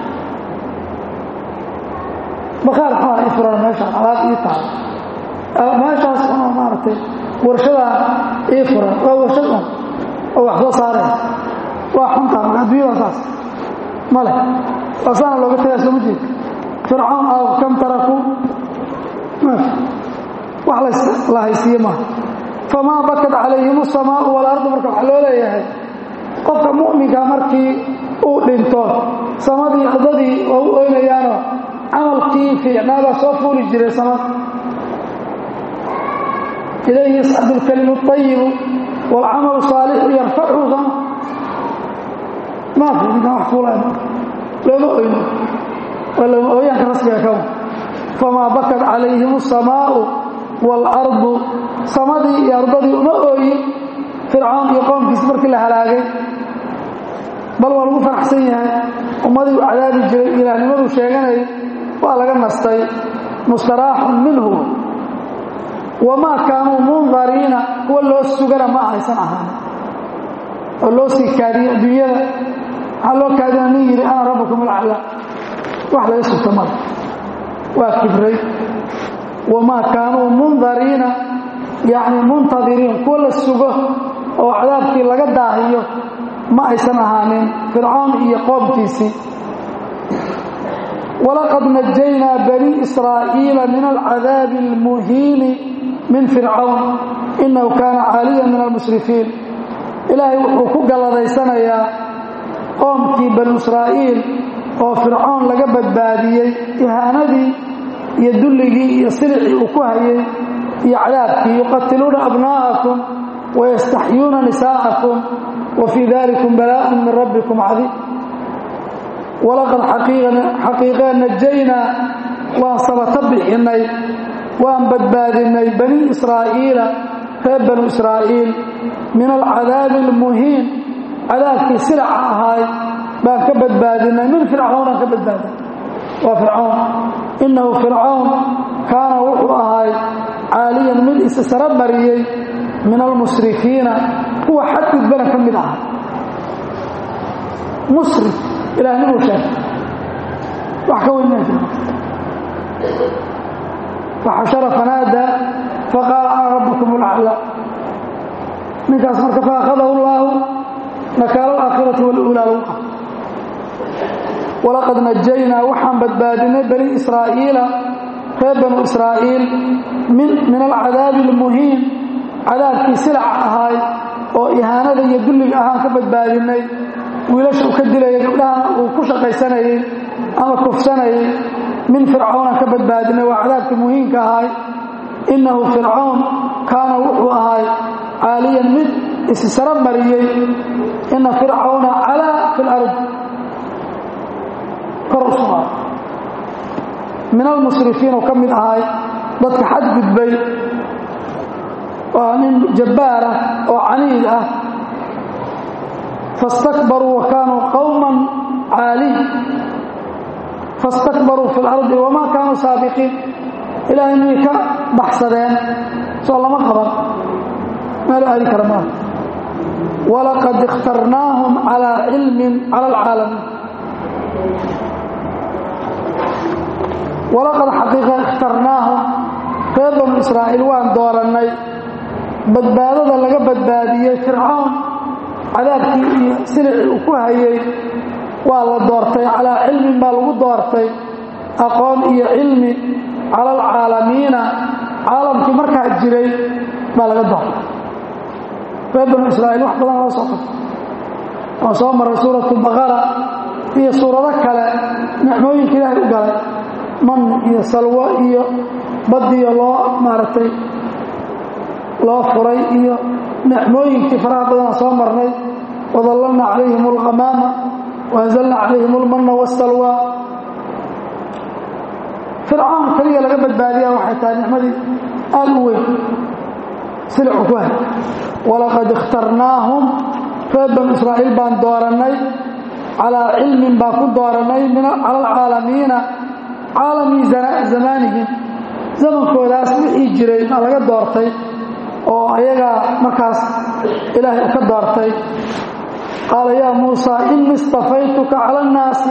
bakhaar xuna i furan meeshaan alaab ii tahay meeshaas xuna maaragtay warshadaa ii furan waa warshad un oo wax soo saaraysa waa xuntaa marka adduunyada saas ma leh waasaana looga tagaa sooma jeed fircawn aw kam tarakuu maafi wax la haysiiye maaha famaa bakad calayhim asamaau walardu marka waxaa loo leeyahay qofka mu'minka markii uu dhinto samadii ardadii waa u oynayaanoo camalkii fiicnaabaa soo fuuli jiray samad ilayhi yascadu lkalimu ayibu waalcamalu saalixu yarfachu sama maafi ninkan wax fuulaya looma oyno waa looma ooyaanka rasmiga kawa famaa bakat calayhim asamaa'u waalardu samadii iyo ardadii uma ooyin fircoon iyo qoomkiisi markii la halaagay bal waa lagu faraxsan yahay ummadii u cadaabi jiray ilaahnimaduu sheeganayay waa laga nastay mustaraaxun minhu wamaa kaanuu mundariina kuwa loo sugana ma ahaysan ahaan oo loo sii kaadiyey adduunyada waxaa loo kaadina nin yidhi ana rabbukum alacla wax laga sugta mada waa kibray wamaa kaanuu mundariina yacni muntadiriin kuwa la sugo oo cadaabkii laga daahiyo ma aysan ahaanin fircoon iyo qoomkiisii walaqad najaynaa bani israa'iila min alcadaabi almuhiini min fircawn innahu kaana caaliyan min almusrifiin ilaahay wuxuu ku galladaysanayaa qoomkii banu israa'iil oo fircoon laga badbaadiyey ihaanadii iyo dulligii iyo silicii uu ku hayay iyo cadaabkii yuqatiluuna abnaa'akum wayastaxyuuna nisaa'akum wa fii dalikum balaaءun min rabbikum cadiim walaqad xaqiiqee najaynaa waan sabato bixinnay waan badbaadinnay bani israa'iila reer banu israa'iil min alcadaabi almuhiin cadaabkii silaca ahaay baan ka badbaadinnay min fircawnaan ka badbaadinay waa fircawn innahu fircawn kaana wuxuu ahaay caaliyan mid isa sara mariyey min almusrifiina kuwa xadgudbana ka mid aha musrif ilaahnimu sheegay wax ka weyn maa faxashara fanaadaa faqaala ana rabbukum alaclaa ninkaas marka faakadahu llaahu nakaala alaakhirati waluulaa lagu ah walaqad najaynaa waxaan badbaadinay bani israa'iila reer banu israa'iil min alcadaabi almuhiin cadaabkii silaca ahaay oo ihaanada iyo dulliga ahaan ka badbaadinay wiilasha uu ka dilaya gabdhahana uu ku shaqaysanayey ama kufsanayay min fircawnaan ka badbaadinay waa cadaabkii muhiimka ahaay innahu fircawn kaana wuxuu ahaay caaliyan mid issara mariyey ina fircawna calaa fi lard kor u sugaa min almusrifiin oo ka mid ahaay dadka xadgudbay waa nin jabbaar ah oo caniid ah fastakbaruu wa kaanuu qowman caaliin fastakbaruu fi lardi wamaa kaanuu saabiqiin ilaahay miyay ka baxsadeen soo lama qaban meelu aadi kara maaha walaqad ikhtarnaahum calaa cilmin cala alcaalamiin walaqad xaqiiqa ikhtarnaahum reer banu israa'iil waan doorannay badbaadada laga badbaadiyey fircawn cadaabkii iyo silicii uu ku hayay waa la doortay calaa cilmin baa lagu doortay aqoon iyo cilmi cala alcaalamiina caalamkii markaa jiray baa laga doortay reer banu israa'iil wax badan loo soo qabtay waan soo maray suuratu baqara iyo suurado kale nicmooyinka ilaahay u galay man iyo salwo iyo badiyo loo maaragtay loo furay iyo nicmooyinkii faraha badanaa soo marnay wadallalna calayhim alghamaama waanzalna calayhim almanna wasalwa fircawn keliya laga badbaadiyaa waxay tahay nicmadii aad u weyn silicu ku hay walaqad ikhtarnaahum reer banu israa'iil baan doorannay calaa cilmin baan ku doorannay cala alcaalamiina caalami zamaanihim zamankoodaas wixii jiray baa laga doortay oo ayagaa markaas ilaahay u ka doortay qaala yaa muusaa inii istafaytuka cala annaasi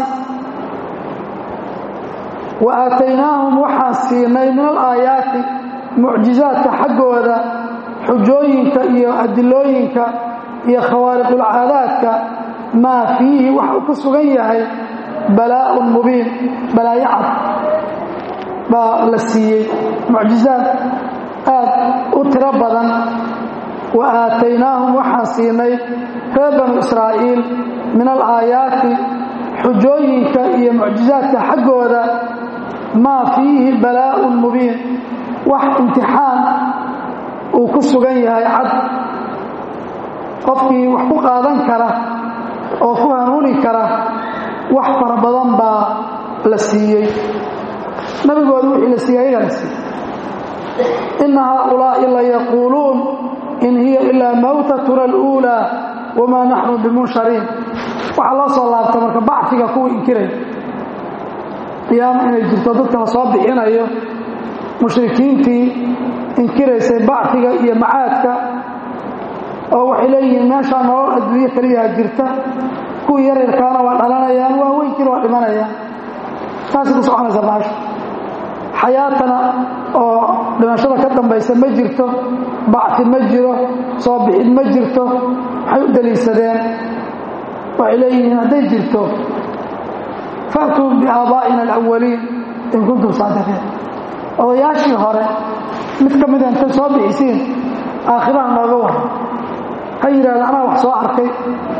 wa aataynaahum waxaan siinay min alaayaati mucjizaadka xaggooda xujooyinka iyo adilooyinka iyo khawaariqulcaadaadka maa fiihi waxa uu ku sugan yahay balaa'un mubiin balaayo cad baa la siiyey mucjizaad aad u tiro badan wa aataynaahum waxaan siinay reer banu israa'iil min alaayaati xujooyinka iyo mucjizaadka xaggooda maa fiihi balaa'un mubiin wax imtixaan uu ku sugan yahay cad qofkii wax ku qaadan kara oo ku hanuuni kara wax fara badan baa la siiyey nabigooda wixii la siiyey ayagaa la siiyey ina haaulaa'i la yaquuluun in hiya ilaa mawtatuna aluulaa wamaa naxnu bimunshariin waxaa loo soo laabta marka bacfiga kuwa inkiray qiyaamo inay jirto dadka la soo bixinayo mushrikiintii inkiraysay bacfiga iyo macaadka oo waxay leeyihiin meeshaa nolol adduunyo keliyaha jirta kuwii yaryarkaana waa dhalanayaan waa weynkiina waa dhimanayaan taasay ku soconaysa maasha xayaatana oo dhimashada ka dambaysa ma jirto bacfi ma jiro soo bixid ma jirto waxay u daliishadeen waxay leeyihiin hadday jirto faatuu biaabaa'ina alawaliin in kuntum saadiqiin odayaashii hore mid ka mida intay soo bixisiin aakhiraha nooga waran ha yidhahda anaa wax soo arkay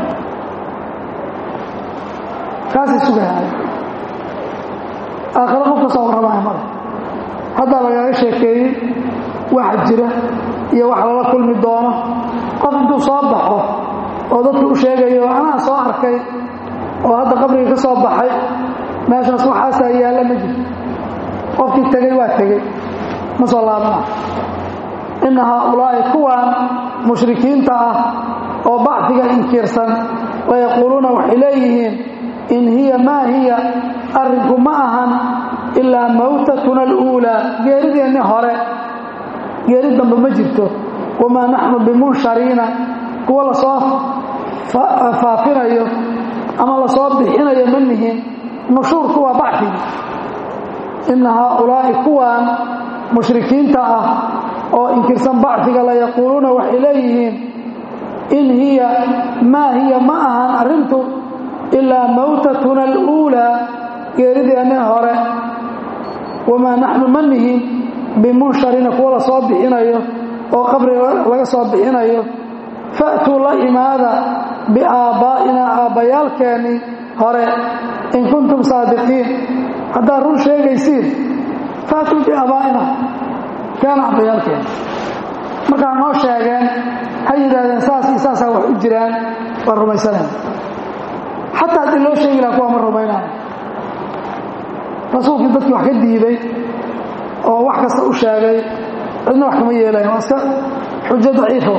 kaasay sugahaaya aakhiro qof ka soo warramaya male haddaa lagaaga sheekeeyey waxa jira iyo wax lala kulmi doono qof intuu soo baxo oo dadku u sheegayo anaa soo arkay oo hadda qabriga ka soo baxay meeshaas waxaasaa yaalla ma jirto qofkii tegey waa tegey ma soo laabana inna haaulaa'i kuwaan mushrikiinta ah oo bacfiga inkiirsan layaquuluuna waxay leeyihiin in hiya maa hiya arrinku ma ahan ilaa mawtatuna aluulaa geerideenni hore geeri dambe ma jirto wamaa naxnu bimunshariina kuwa lasoo faafinayo ama lasoo bixinayo ma nihin nushuurku waa bacfigi inna haaulaa'i kuwaan mushrikiinta ah oo inkirsan bacfiga layaquuluuna waxay leeyihiin in hiya maa hiya ma ahan arrintu ilaa mawtatuna aluulaa geerideenni hore wamaa naxnu ma nihin bimunsharina kuwa la soo bixinayo oo qabriga laga soo bixinayo fa'tuu la imaada biaabbaa'inaa aabbayaalkeennii hore in kuntum saadiqiin haddaad run sheegaysiin fa'tuu biaabaa'ina keena aabbayaalkeenni markaa noo sheegeen ha yidhaahdeen saas iyo saasaa wax u jiraan waan rumaysanaya xataa haddii loo sheegi laha kuwaa ma rumaynayo rasuulkii dadkii wax ka diiday oo wax kasta u sheegay cidna wax kama yeelayan waa iska xujo daciifo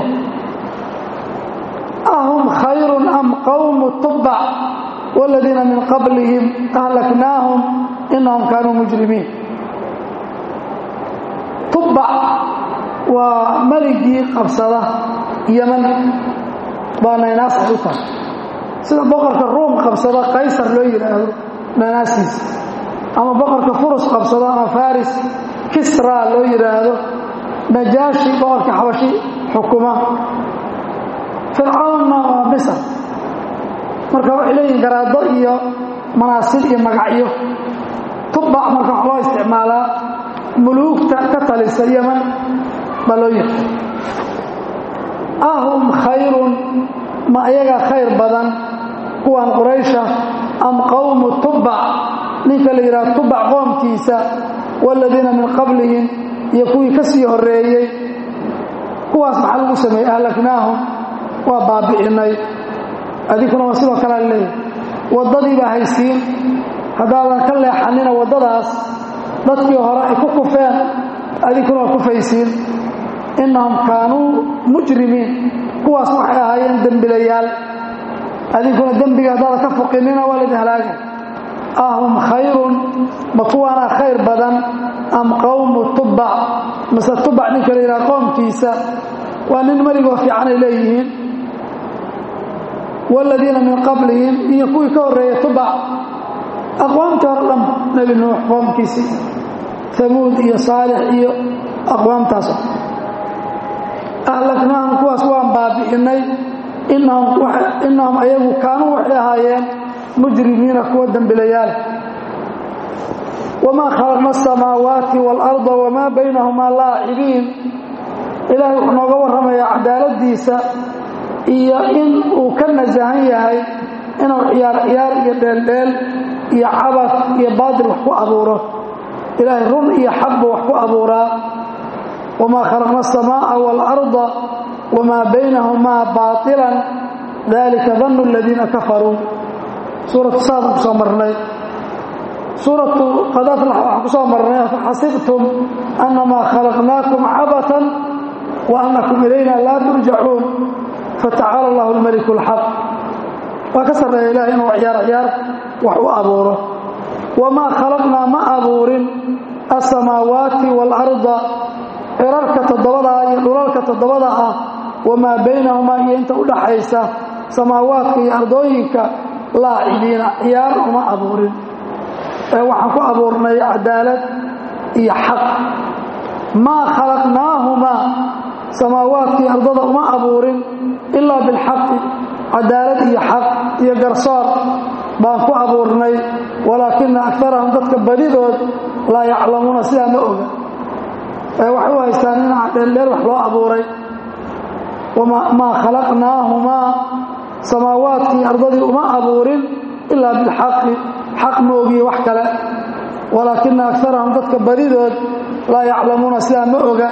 ahum khayrun am qawmu tubbac waaladiina min qablihim ahlaknaahum inahum kaanuu mujrimiin tubbac waa meligii qabsada yeman baa naynaas ay u tahay sida boqorka ruum qabsada qaysar loo yidhaahdo naynaasiisa ama boqorka furus qabsado ama faris kisra loo yidhaahdo najaashi boqorka xabashi xukuma fircawnna waa misr marka waxay leeyihin garaado iyo manaasib iyo magacyo tubbac marka wax loo isticmaalaa muluugta ka talisa yeman baa loo yihi ahum khayrun ma ayagaa khayr badan kuwan quraysha am qawmu tubbac ninka la yidhaha tubac qoomkiisa waaladiina min qablihim iyo kuwii ka sii horreeyey kuwaas maxaa lagu sameeyey ahlaknaahum waa baabi'inay adinkuna waa sidoo kalea leeyahy waddadii baa haysiin haddaadan ka leexanina waddadaas dadkii hore ay ku kufeen adinkuna waa kufaysiin innahum kaanuu mujrimiin kuwaas waxay ahaayeen dembilayaal adinkuna dembiga haddaadan ka fuqinina waa laydin halaagay ahum khayrun ma kuwaanaa khayr badan am qawmu tubbac mase tubac ninka la yidhaha qoomkiisa waa nin meligoo fiicanay leeyihiin waaladiina min qablihim iyo kuwii ka horreeyey tubac aqwaamtii hore dhan nebi nuux qoomkiisii hamuud iyo saalix iyo aqwaamtaas ahlaknaahum kuwaas waan baabi'inay innahum ayagu kaanuu waxay ahaayeen mujrimiina kuwa dembilayaal wamaa khalaqna asamaawaati waalarda wamaa baynahumaa laacibiin ilaahay wuxuu nooga warramayaa cadaaladiisa iyo in uu ka nasahan yahay inuu ciyaar ciyaar iyo dheeldheel iyo cabad iyo baatil wax ku abuuro ilaahay run iyo xaq buu wax ku abuuraa wamaa khalaqna asamaa'a waalarda wamaa baynahumaa baailan dalika dannu aladiina kafaruu suuratu saadan ku soo marnay suuratu qad aflax waxaan ku soo marnay afaxasibtum annamaa khalaqnaakum cabatan wa annakum ilayna laa turjacuun fatacaala allahu almaliku alxaq waa ka sarreeya ilahay inuu ciyaar ciyaar wax u abuuro wamaa khalaqnaa ma abuurin alsamaawaati waalarda cirarka toddobadaa iyo dhulalka toddobada ah wamaa baynahumaa iyo inta u dhaxaysa samaawaadka iyo ardooyinka laacibiina ciyaar uma abuurin ee waxaan ku abuurnay cadaalad iyo xaq maa khalaqnaahumaa samaawaadka iyo ardada uma abuurin ilaa bilxaqi cadaalad iyo xaq iyo garsoor baan ku abuurnay walaakina akarahum dadka badidood laa yaclamuuna sidaa ma oga ee waxay u haystaan in dheeldheer wax loo abuuray maa khalaqnaahumaa samaawaadkii ardadii uma abuurin ilaa bilxaqi xaq ma ogiye wax kale walaakina akarahum dadka badidood laa yaclamuuna sidaa ma oga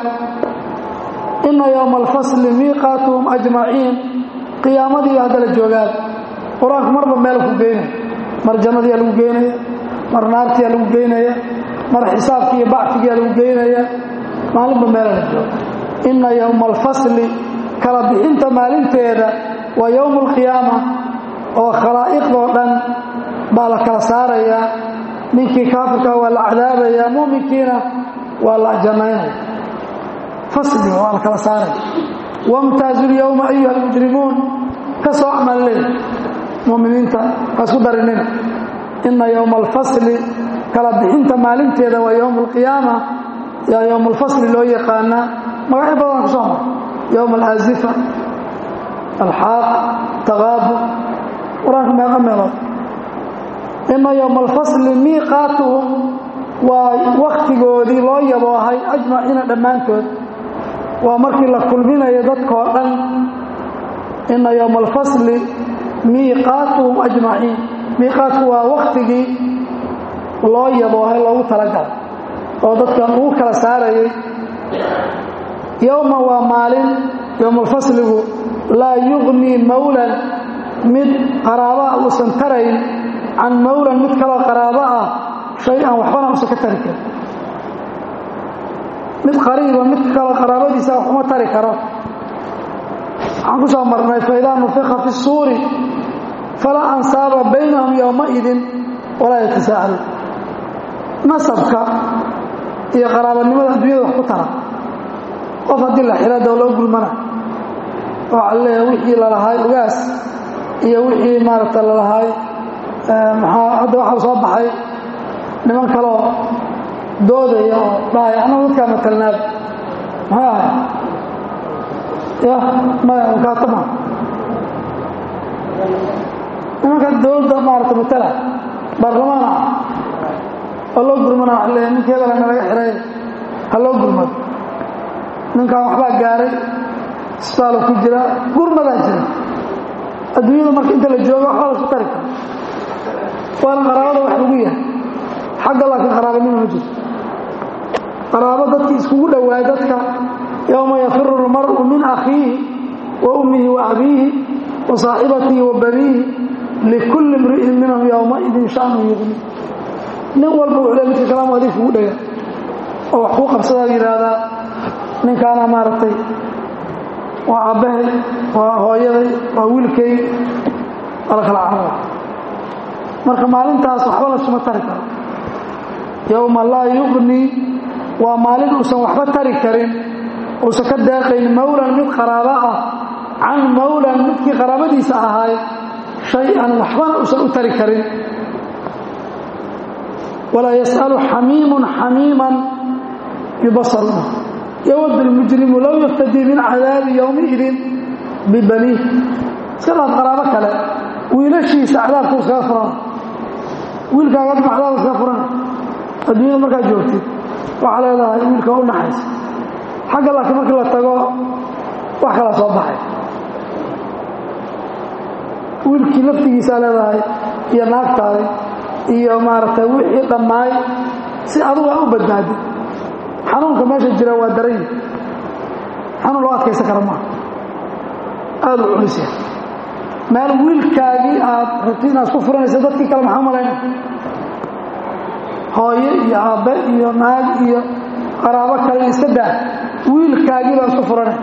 ina yowma alfasli miiqaatuhum ajmaciin qiyaamadii haddala joogaan qur-aanku marba meel ku geynaya mar jannadiyaa lagu geynaya mar naartiyaa lagu geynaya mar xisaabkii iyo bacfigiyaa lagu geynaya maalinba meela la jooga inna yowma alfasli kala bixinta maalinteeda waa yowmu alqiyaama oo khalaa'iqdoo dhan baa la kala saarayaa ninkii kaafirkaa waa la cadaabayaa muuminkiina waa la jannaynaya fasliga waa la kala saaraya wamtaazu lyowma ayuha almujrimuun ka soo amalle muminiinta hasku darinina ina yowma alfasli kala bixinta maalinteeda waa yowm alqiyaama yaa yowm alfasli loo yaqaanaa magacyo badan ku soo mara yowm alaazifa alxaaq taqaabu qur-aanka meeqa meelood ina yowma alfasli miiqaatuhum waa waktigoodii loo yaboohay ajmaciina dhammaantood waa markii la kulminayo dadkoo dhan ina yowma alfasli miiqaatuhum ajmaciin miiqaatku waa waktigii loo yaboohay loogu talagalay oo dadkan ugu kala saarayay yowma waa maalin yowmaalfasligu laa yugnii mawlan mid qaraabaa uusan tarayn can mawlan mid kaloo qaraabo ah shay-an waxbana uusan ka tari karin mid qariiba mid kaloo qaraabadiisa wax uma tari karo waxaan ku soo marnay faidaa nufika fi suuri falaa ansaaba baynahum yowmaidin walaa yatasaacaluun nasabka iyo qaraabanimada adduunyada wax ku tara qof haddii la xira doo loo gulmana waxaa leeyahay wixii lalahaay ugaas iyo wixii maaragta lalahaay maxaa hadda waxaa soo baxay niman kaloo doodaya oo dhahaya annagu dadkaa matalnaaba maxay ahay ya maya mukaatama nimanka dowladda maarata matala baarlamaan ah oo loo gurmana waa leeyahay ninka hebela nalaga xiray ha loo gurmado ninkan waxbaa gaaray isbitaalo ku jira gurmadaa jira adduunyada marka inta la joogo waxba lasku tari karo waana qaraabada wax lagu yahay xagga laakiin qaraabanimo ma jirto qaraabo dadkii iskugu dhowaay dadka yowma yafiru lmar'u min akhiihi wa ummihi wa abiihi wa saaxibatihi wa baniihi likulli imri'in minhum yowmaidin shanu yugni nin walba wuxuu le midka kalaam adig kugu dhega oo wax kuu qabsadaa yidhaahdaa ninkaana maaragtay waa aabbahay waa hooyaday waa wiilkay waa la kala carara marka maalintaas waxba laysuma tari karo yowma laa yugnii waa maalin uusan waxba tari karin uusan ka deeqayn mawlan mid qaraabo ah can mawlan midkii qaraabadiisa ahaay shay-an waxbana uusan u tari karin walaa yas'alu xamiimun xamiiman yubasaruna yowd lmujrimu low yaftadii min cadaabi yowmiidin bibaniih iska dhaaf qaraabo kale wiilashiisa cadaabku iskaga furan wiilkaaga adma cadaab iskaga furan adduunyada markaad joogtid waxaa leedahay wiilka u naxaysa xagga laakiin markii la tago wax kala soo baxay wiilkii laftigiisaa leedahay iyo naagtaadi iyo maaragtay wixii dhammaay si adugu a u badbaadin xanuunka meesha jira waa daray xanuun loo adkaysan kara maaha aada u culis yahay meel wiilkaagii aad rabti inaad ku furanaysa dadkii kale maxaa malayna hooyo iyo aabbe iyo naag iyo qaraabo kale iska daa wiilkaagii baa isku furanay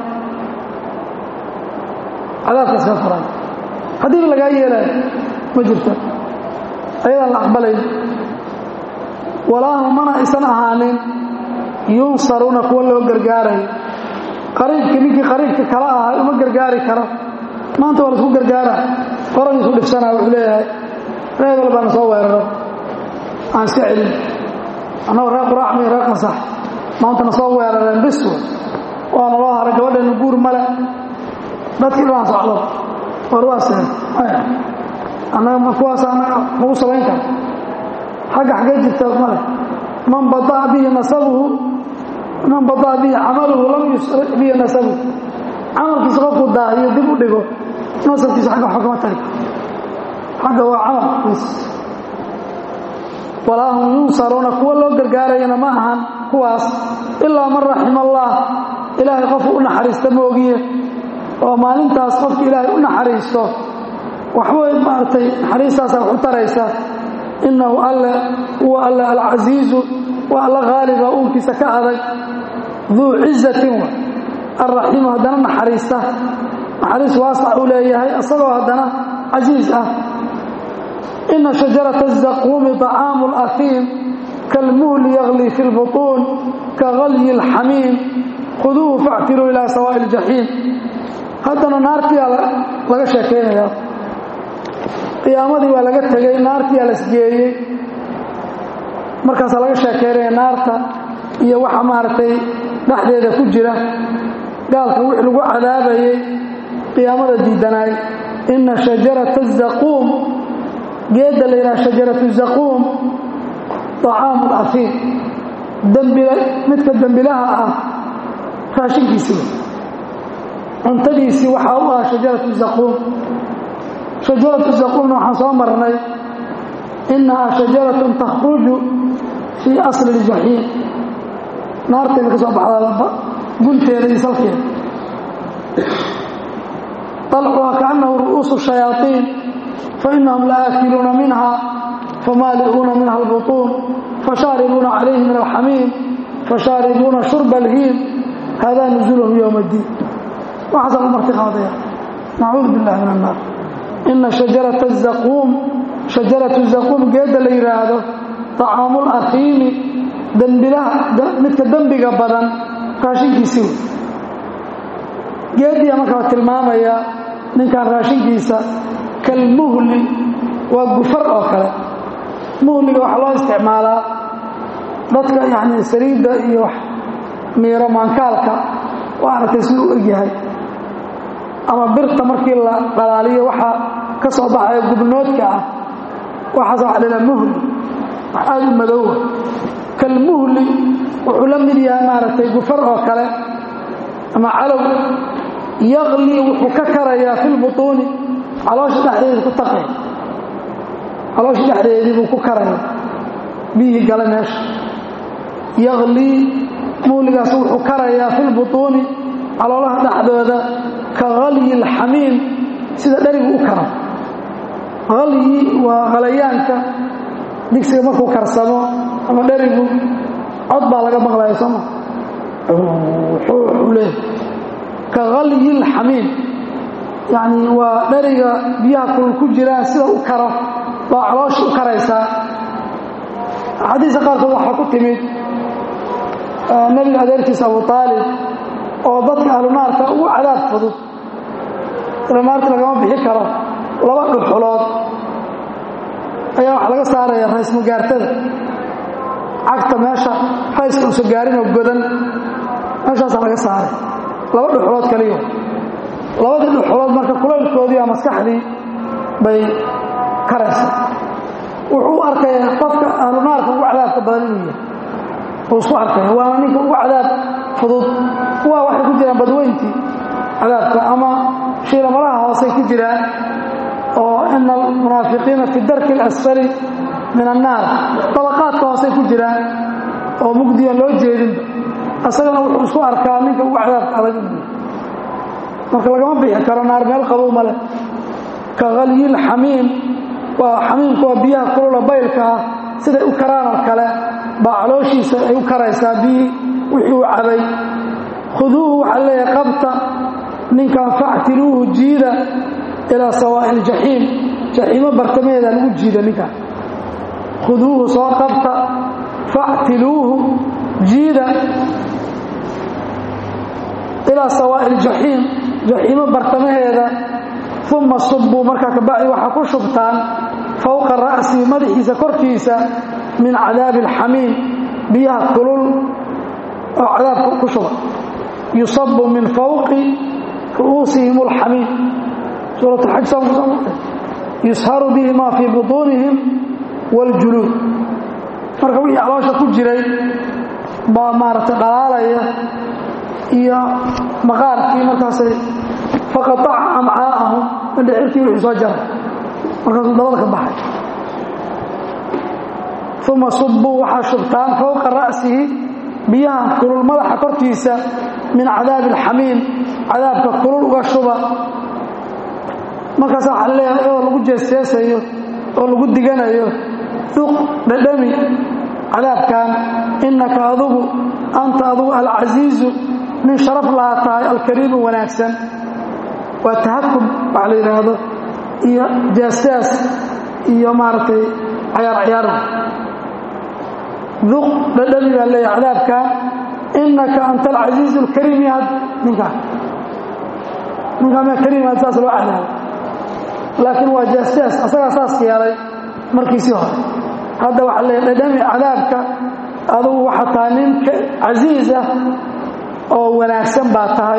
cadaabka iska furan haddiiba lagaa yeelayo ma jirto ayadaan la aqbalayn walaahu mana aysan ahaanin yunsaruuna kuwa loo gargaarayo qariibkii ninkii qariibka kala ahay uma gargaari karo maanta waa laisku gargaara qoragiisu dhibsanaa wuxuu leeyahay reebel baana soo weeraro aan iska celin annagoo reer quraacmi reer qasax maantana soo weerareen biswa waana loo haray gabadheena guur male dadkii dhanaan socdo war waa seen annaga ma kuwaas annaga lagu samayn kara xagga xaggee jirta male man badaa bihi nasabuhu man badaa bihi camaluhu lam yusric bihi nasabuhu camalkiisa qofku daahiyo dib u dhigo nasabkiisa agga waxba kama tari xagga waa camalkiis walaa hum yunsaruuna kuwa loo gargaarayana ma ahan kuwaas ilaa man raxima allah ilaahay qofku u naxariista moogiye oo maalintaas qofki ilaahay u naxariisto waxbay maaragtay naxariistaasa wax u taraysa innahu alle huwa alle alcasiizu waa alla haaliba uunkiisa ka adag duu cizatin wa alraxiimu haddana naxariista naxariis waasac uu leeyahay isagoo haddana casiis ah ina shajarata azaquumi طacaamu اlأhiim kalmuhli yagli fi اlbuطuun kagalyi اlxamiim khuduuhu factiluu ilaa sawaaءi اljaxiim haddana naartiyaa laga sheekaynaya qiyaamadii waa laga tegey naartiyaa lasgeeyey markaasaa laga sheekaynaya naarta iyo waxa maaragtay dhexdeeda ku jira gaalka wix lagu cadaabayay qiyaamada diidanaay ina shajarata azaquum geedda la yidhaha shajaratu zaquum طacaamu اlأhiim dembile midka dembilaha ah raashinkiisiiba cuntadiisii waxaa u ah shajaratu zaquum shajaratu zaquumna waxaan soo marnay inahaa shajaratun takhruju fii asli اljaxiim naartayna ka soo baxdaa gunteeda iyo salkeeda طalcuhaa kaأnahu ru'uusu الشhayaaطiin fainahum laaakiluuna minha famaali'uuna minha اlbuطuun fashaaribuuna calayhi min alxamiim fashaaribuuna shurba اlhiim hada nuzulhum ywma اddiin waxaasaa u marti qaadaya nacuudu biاllahi min الnaar ina shajarata الzaquum shajaratu zaquum geedda la yidhaahdo طacaamu اlأhiimi dembilaha midka dembiga badan raashinkiisii wey geediya marka la tilmaamaya ninkan raashinkiisa kalmuhli waa gufar oo kale muhliga waxaa loo isticmaalaa dadka yani saliidda iyo miiro maankaalka waa aragtay siduu u egyahay ama birta markii la dhalaaliyo waxaa ka soo baxaya gubnoodka ah waxaas waxa la yidhaha muhli wax aada u madoowa kalmuhli wuxuu la mid yahay maaragtay gufar oo kale ama calow yaqli wuxuu ka karayaa fi lbutuuni caloosha dhexdeeda ku taqay caloosha dhexdeedii buu ku karaya biyihii gala meesha yaqlii muuligaas wuxuu karayaa fi lbutuuni caloolaha dhexdooda ka halyi alxamiim sida dherigu u kara halyi waa halayaanka digsiga markuu karsamo ama dherigu cod baa laga maqlaya sooma wuxuu leeyahy ka halyi alxamiim yacni waa dheriga biyaha kulul ku jiraan sida u karo baa caloosha u karaysaa axaadiista qaarkood waxaa ku timid nebiga adeerkiisa abu aalib oo dadka ahlu naarka ugu cadaab fudud ila naarta lagama bixi karo laba dhuxulood ayaa waxa laga saaraya raysmagaartada cagta meesha rayska uusa gaarinoo godan meeshaasaa laga saaray laba dhuxulood kaliyo labadii dhuxulood marka kulaylkoodii a maskaxdii bay karaysa wuxuu u arkaya qofka ahlu naarka ugu cadaabka badan inuu yahay uu isku arkaya waana ninka ugu cadaab fudud kuwaa waxay ku jiraan badweyntii cadaabka ama shiilamalaha hoosay ku jiraan oo ina almunaafiqiina fi darki اlasfali min annaar dabaqaadka hoosay ku jiraan oo mugdiyan loo jeedinba isagana wuxuu isku arkaa ninka ugu cadaabka adag inuu marka lagama bixi karo naar meel qabow ma leh ka halyil xamiim waa xamiimku waa biyaha kulula baylka ah siday u karaan oo kale baa calooshiisa ay u karaysaa biyii wixii uu cabay khuduuhu waxaa leeyahay qabta ninkan factiluuhu jiida ilaa sawaa'i iljaxiim jaxiimo bartamaheeda lagu jiida ninkan khuduuhu soo qabta factiluuhu jiida ilaa sawaa'i iljaxiim jaxiimo bartamaheeda uma subbuu markaa kabacdi waxaa ku shubtaan fowqa ra'sihi madaxiisa korkiisa min cadaabi alxamiim biyaha kulul oo cadaabka ku shuba yusabu min fawqi ru'uusihim alxamiim suurat alxaj saan kusoo martay yusharu bihi maa fii butuunihim waاljuluud marka wixii caloosha ku jiray baa maaragtay dhalaalaya iyo maqaarkii markaasay faqataca amcaa'ahum indhicirkii wixii soo jaray markaasuu dabada ka baxay uma subbuu waxaa shubtaan fowqa ra'sihi biyaha kulul madaxa korkiisa min cadaabi alxamiim cadaabka kulul uga shuba markaasa waxaa leeyahay iyadoo lagu jeesjeesayo oo lagu diganayo duq dhadhami cadaabkan innaka adugu anta adugu alcasiizu nin sharaf lahaa tahay alkariimu wanaagsan waa tahakub waxa la yidhaahdo iyo jeesjees iyo maaragtay cayaar cayaarda duq dhadhami baa leeyahay cadaabkan innaka anta alcasiizu alkariim yaad ninkaan ninkaan ma kariim yaad saas loo cadaabo laakiin waa jeesjees asagaa saas yeelay markiisii hore hadda waxaa leeyahay dhadhami cadaabka adugu waxaa tahay nin casiis ah oo wanaagsan baa tahay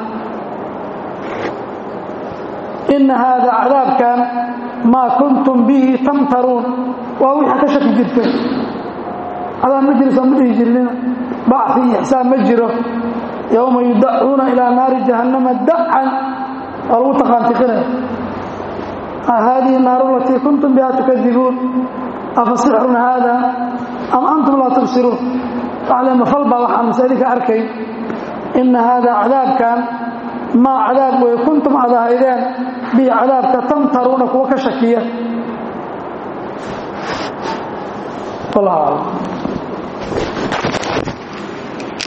inna haada cadaabkan maa kuntum bihi tamtaruun waa wixii ka shaki jirteen cadaab ma jiro soo ma dhihi jirnina bacfi iyo ixsaan ma jiro yowma yudacuuna ilaa naari jahannama dacan waa lagu taqaantiqinaya haadihi naaru alatii kuntum biha tukadibuun afa sixrun haada am antum laa tubsiruun waxle mafal baa waxaa masaidinka arkay inna haada cadaabkan maa cadaab wey kuntum aad ahaydeen bihi cadaabka tamtaruuna kuwa ka shakiya wallahu aclam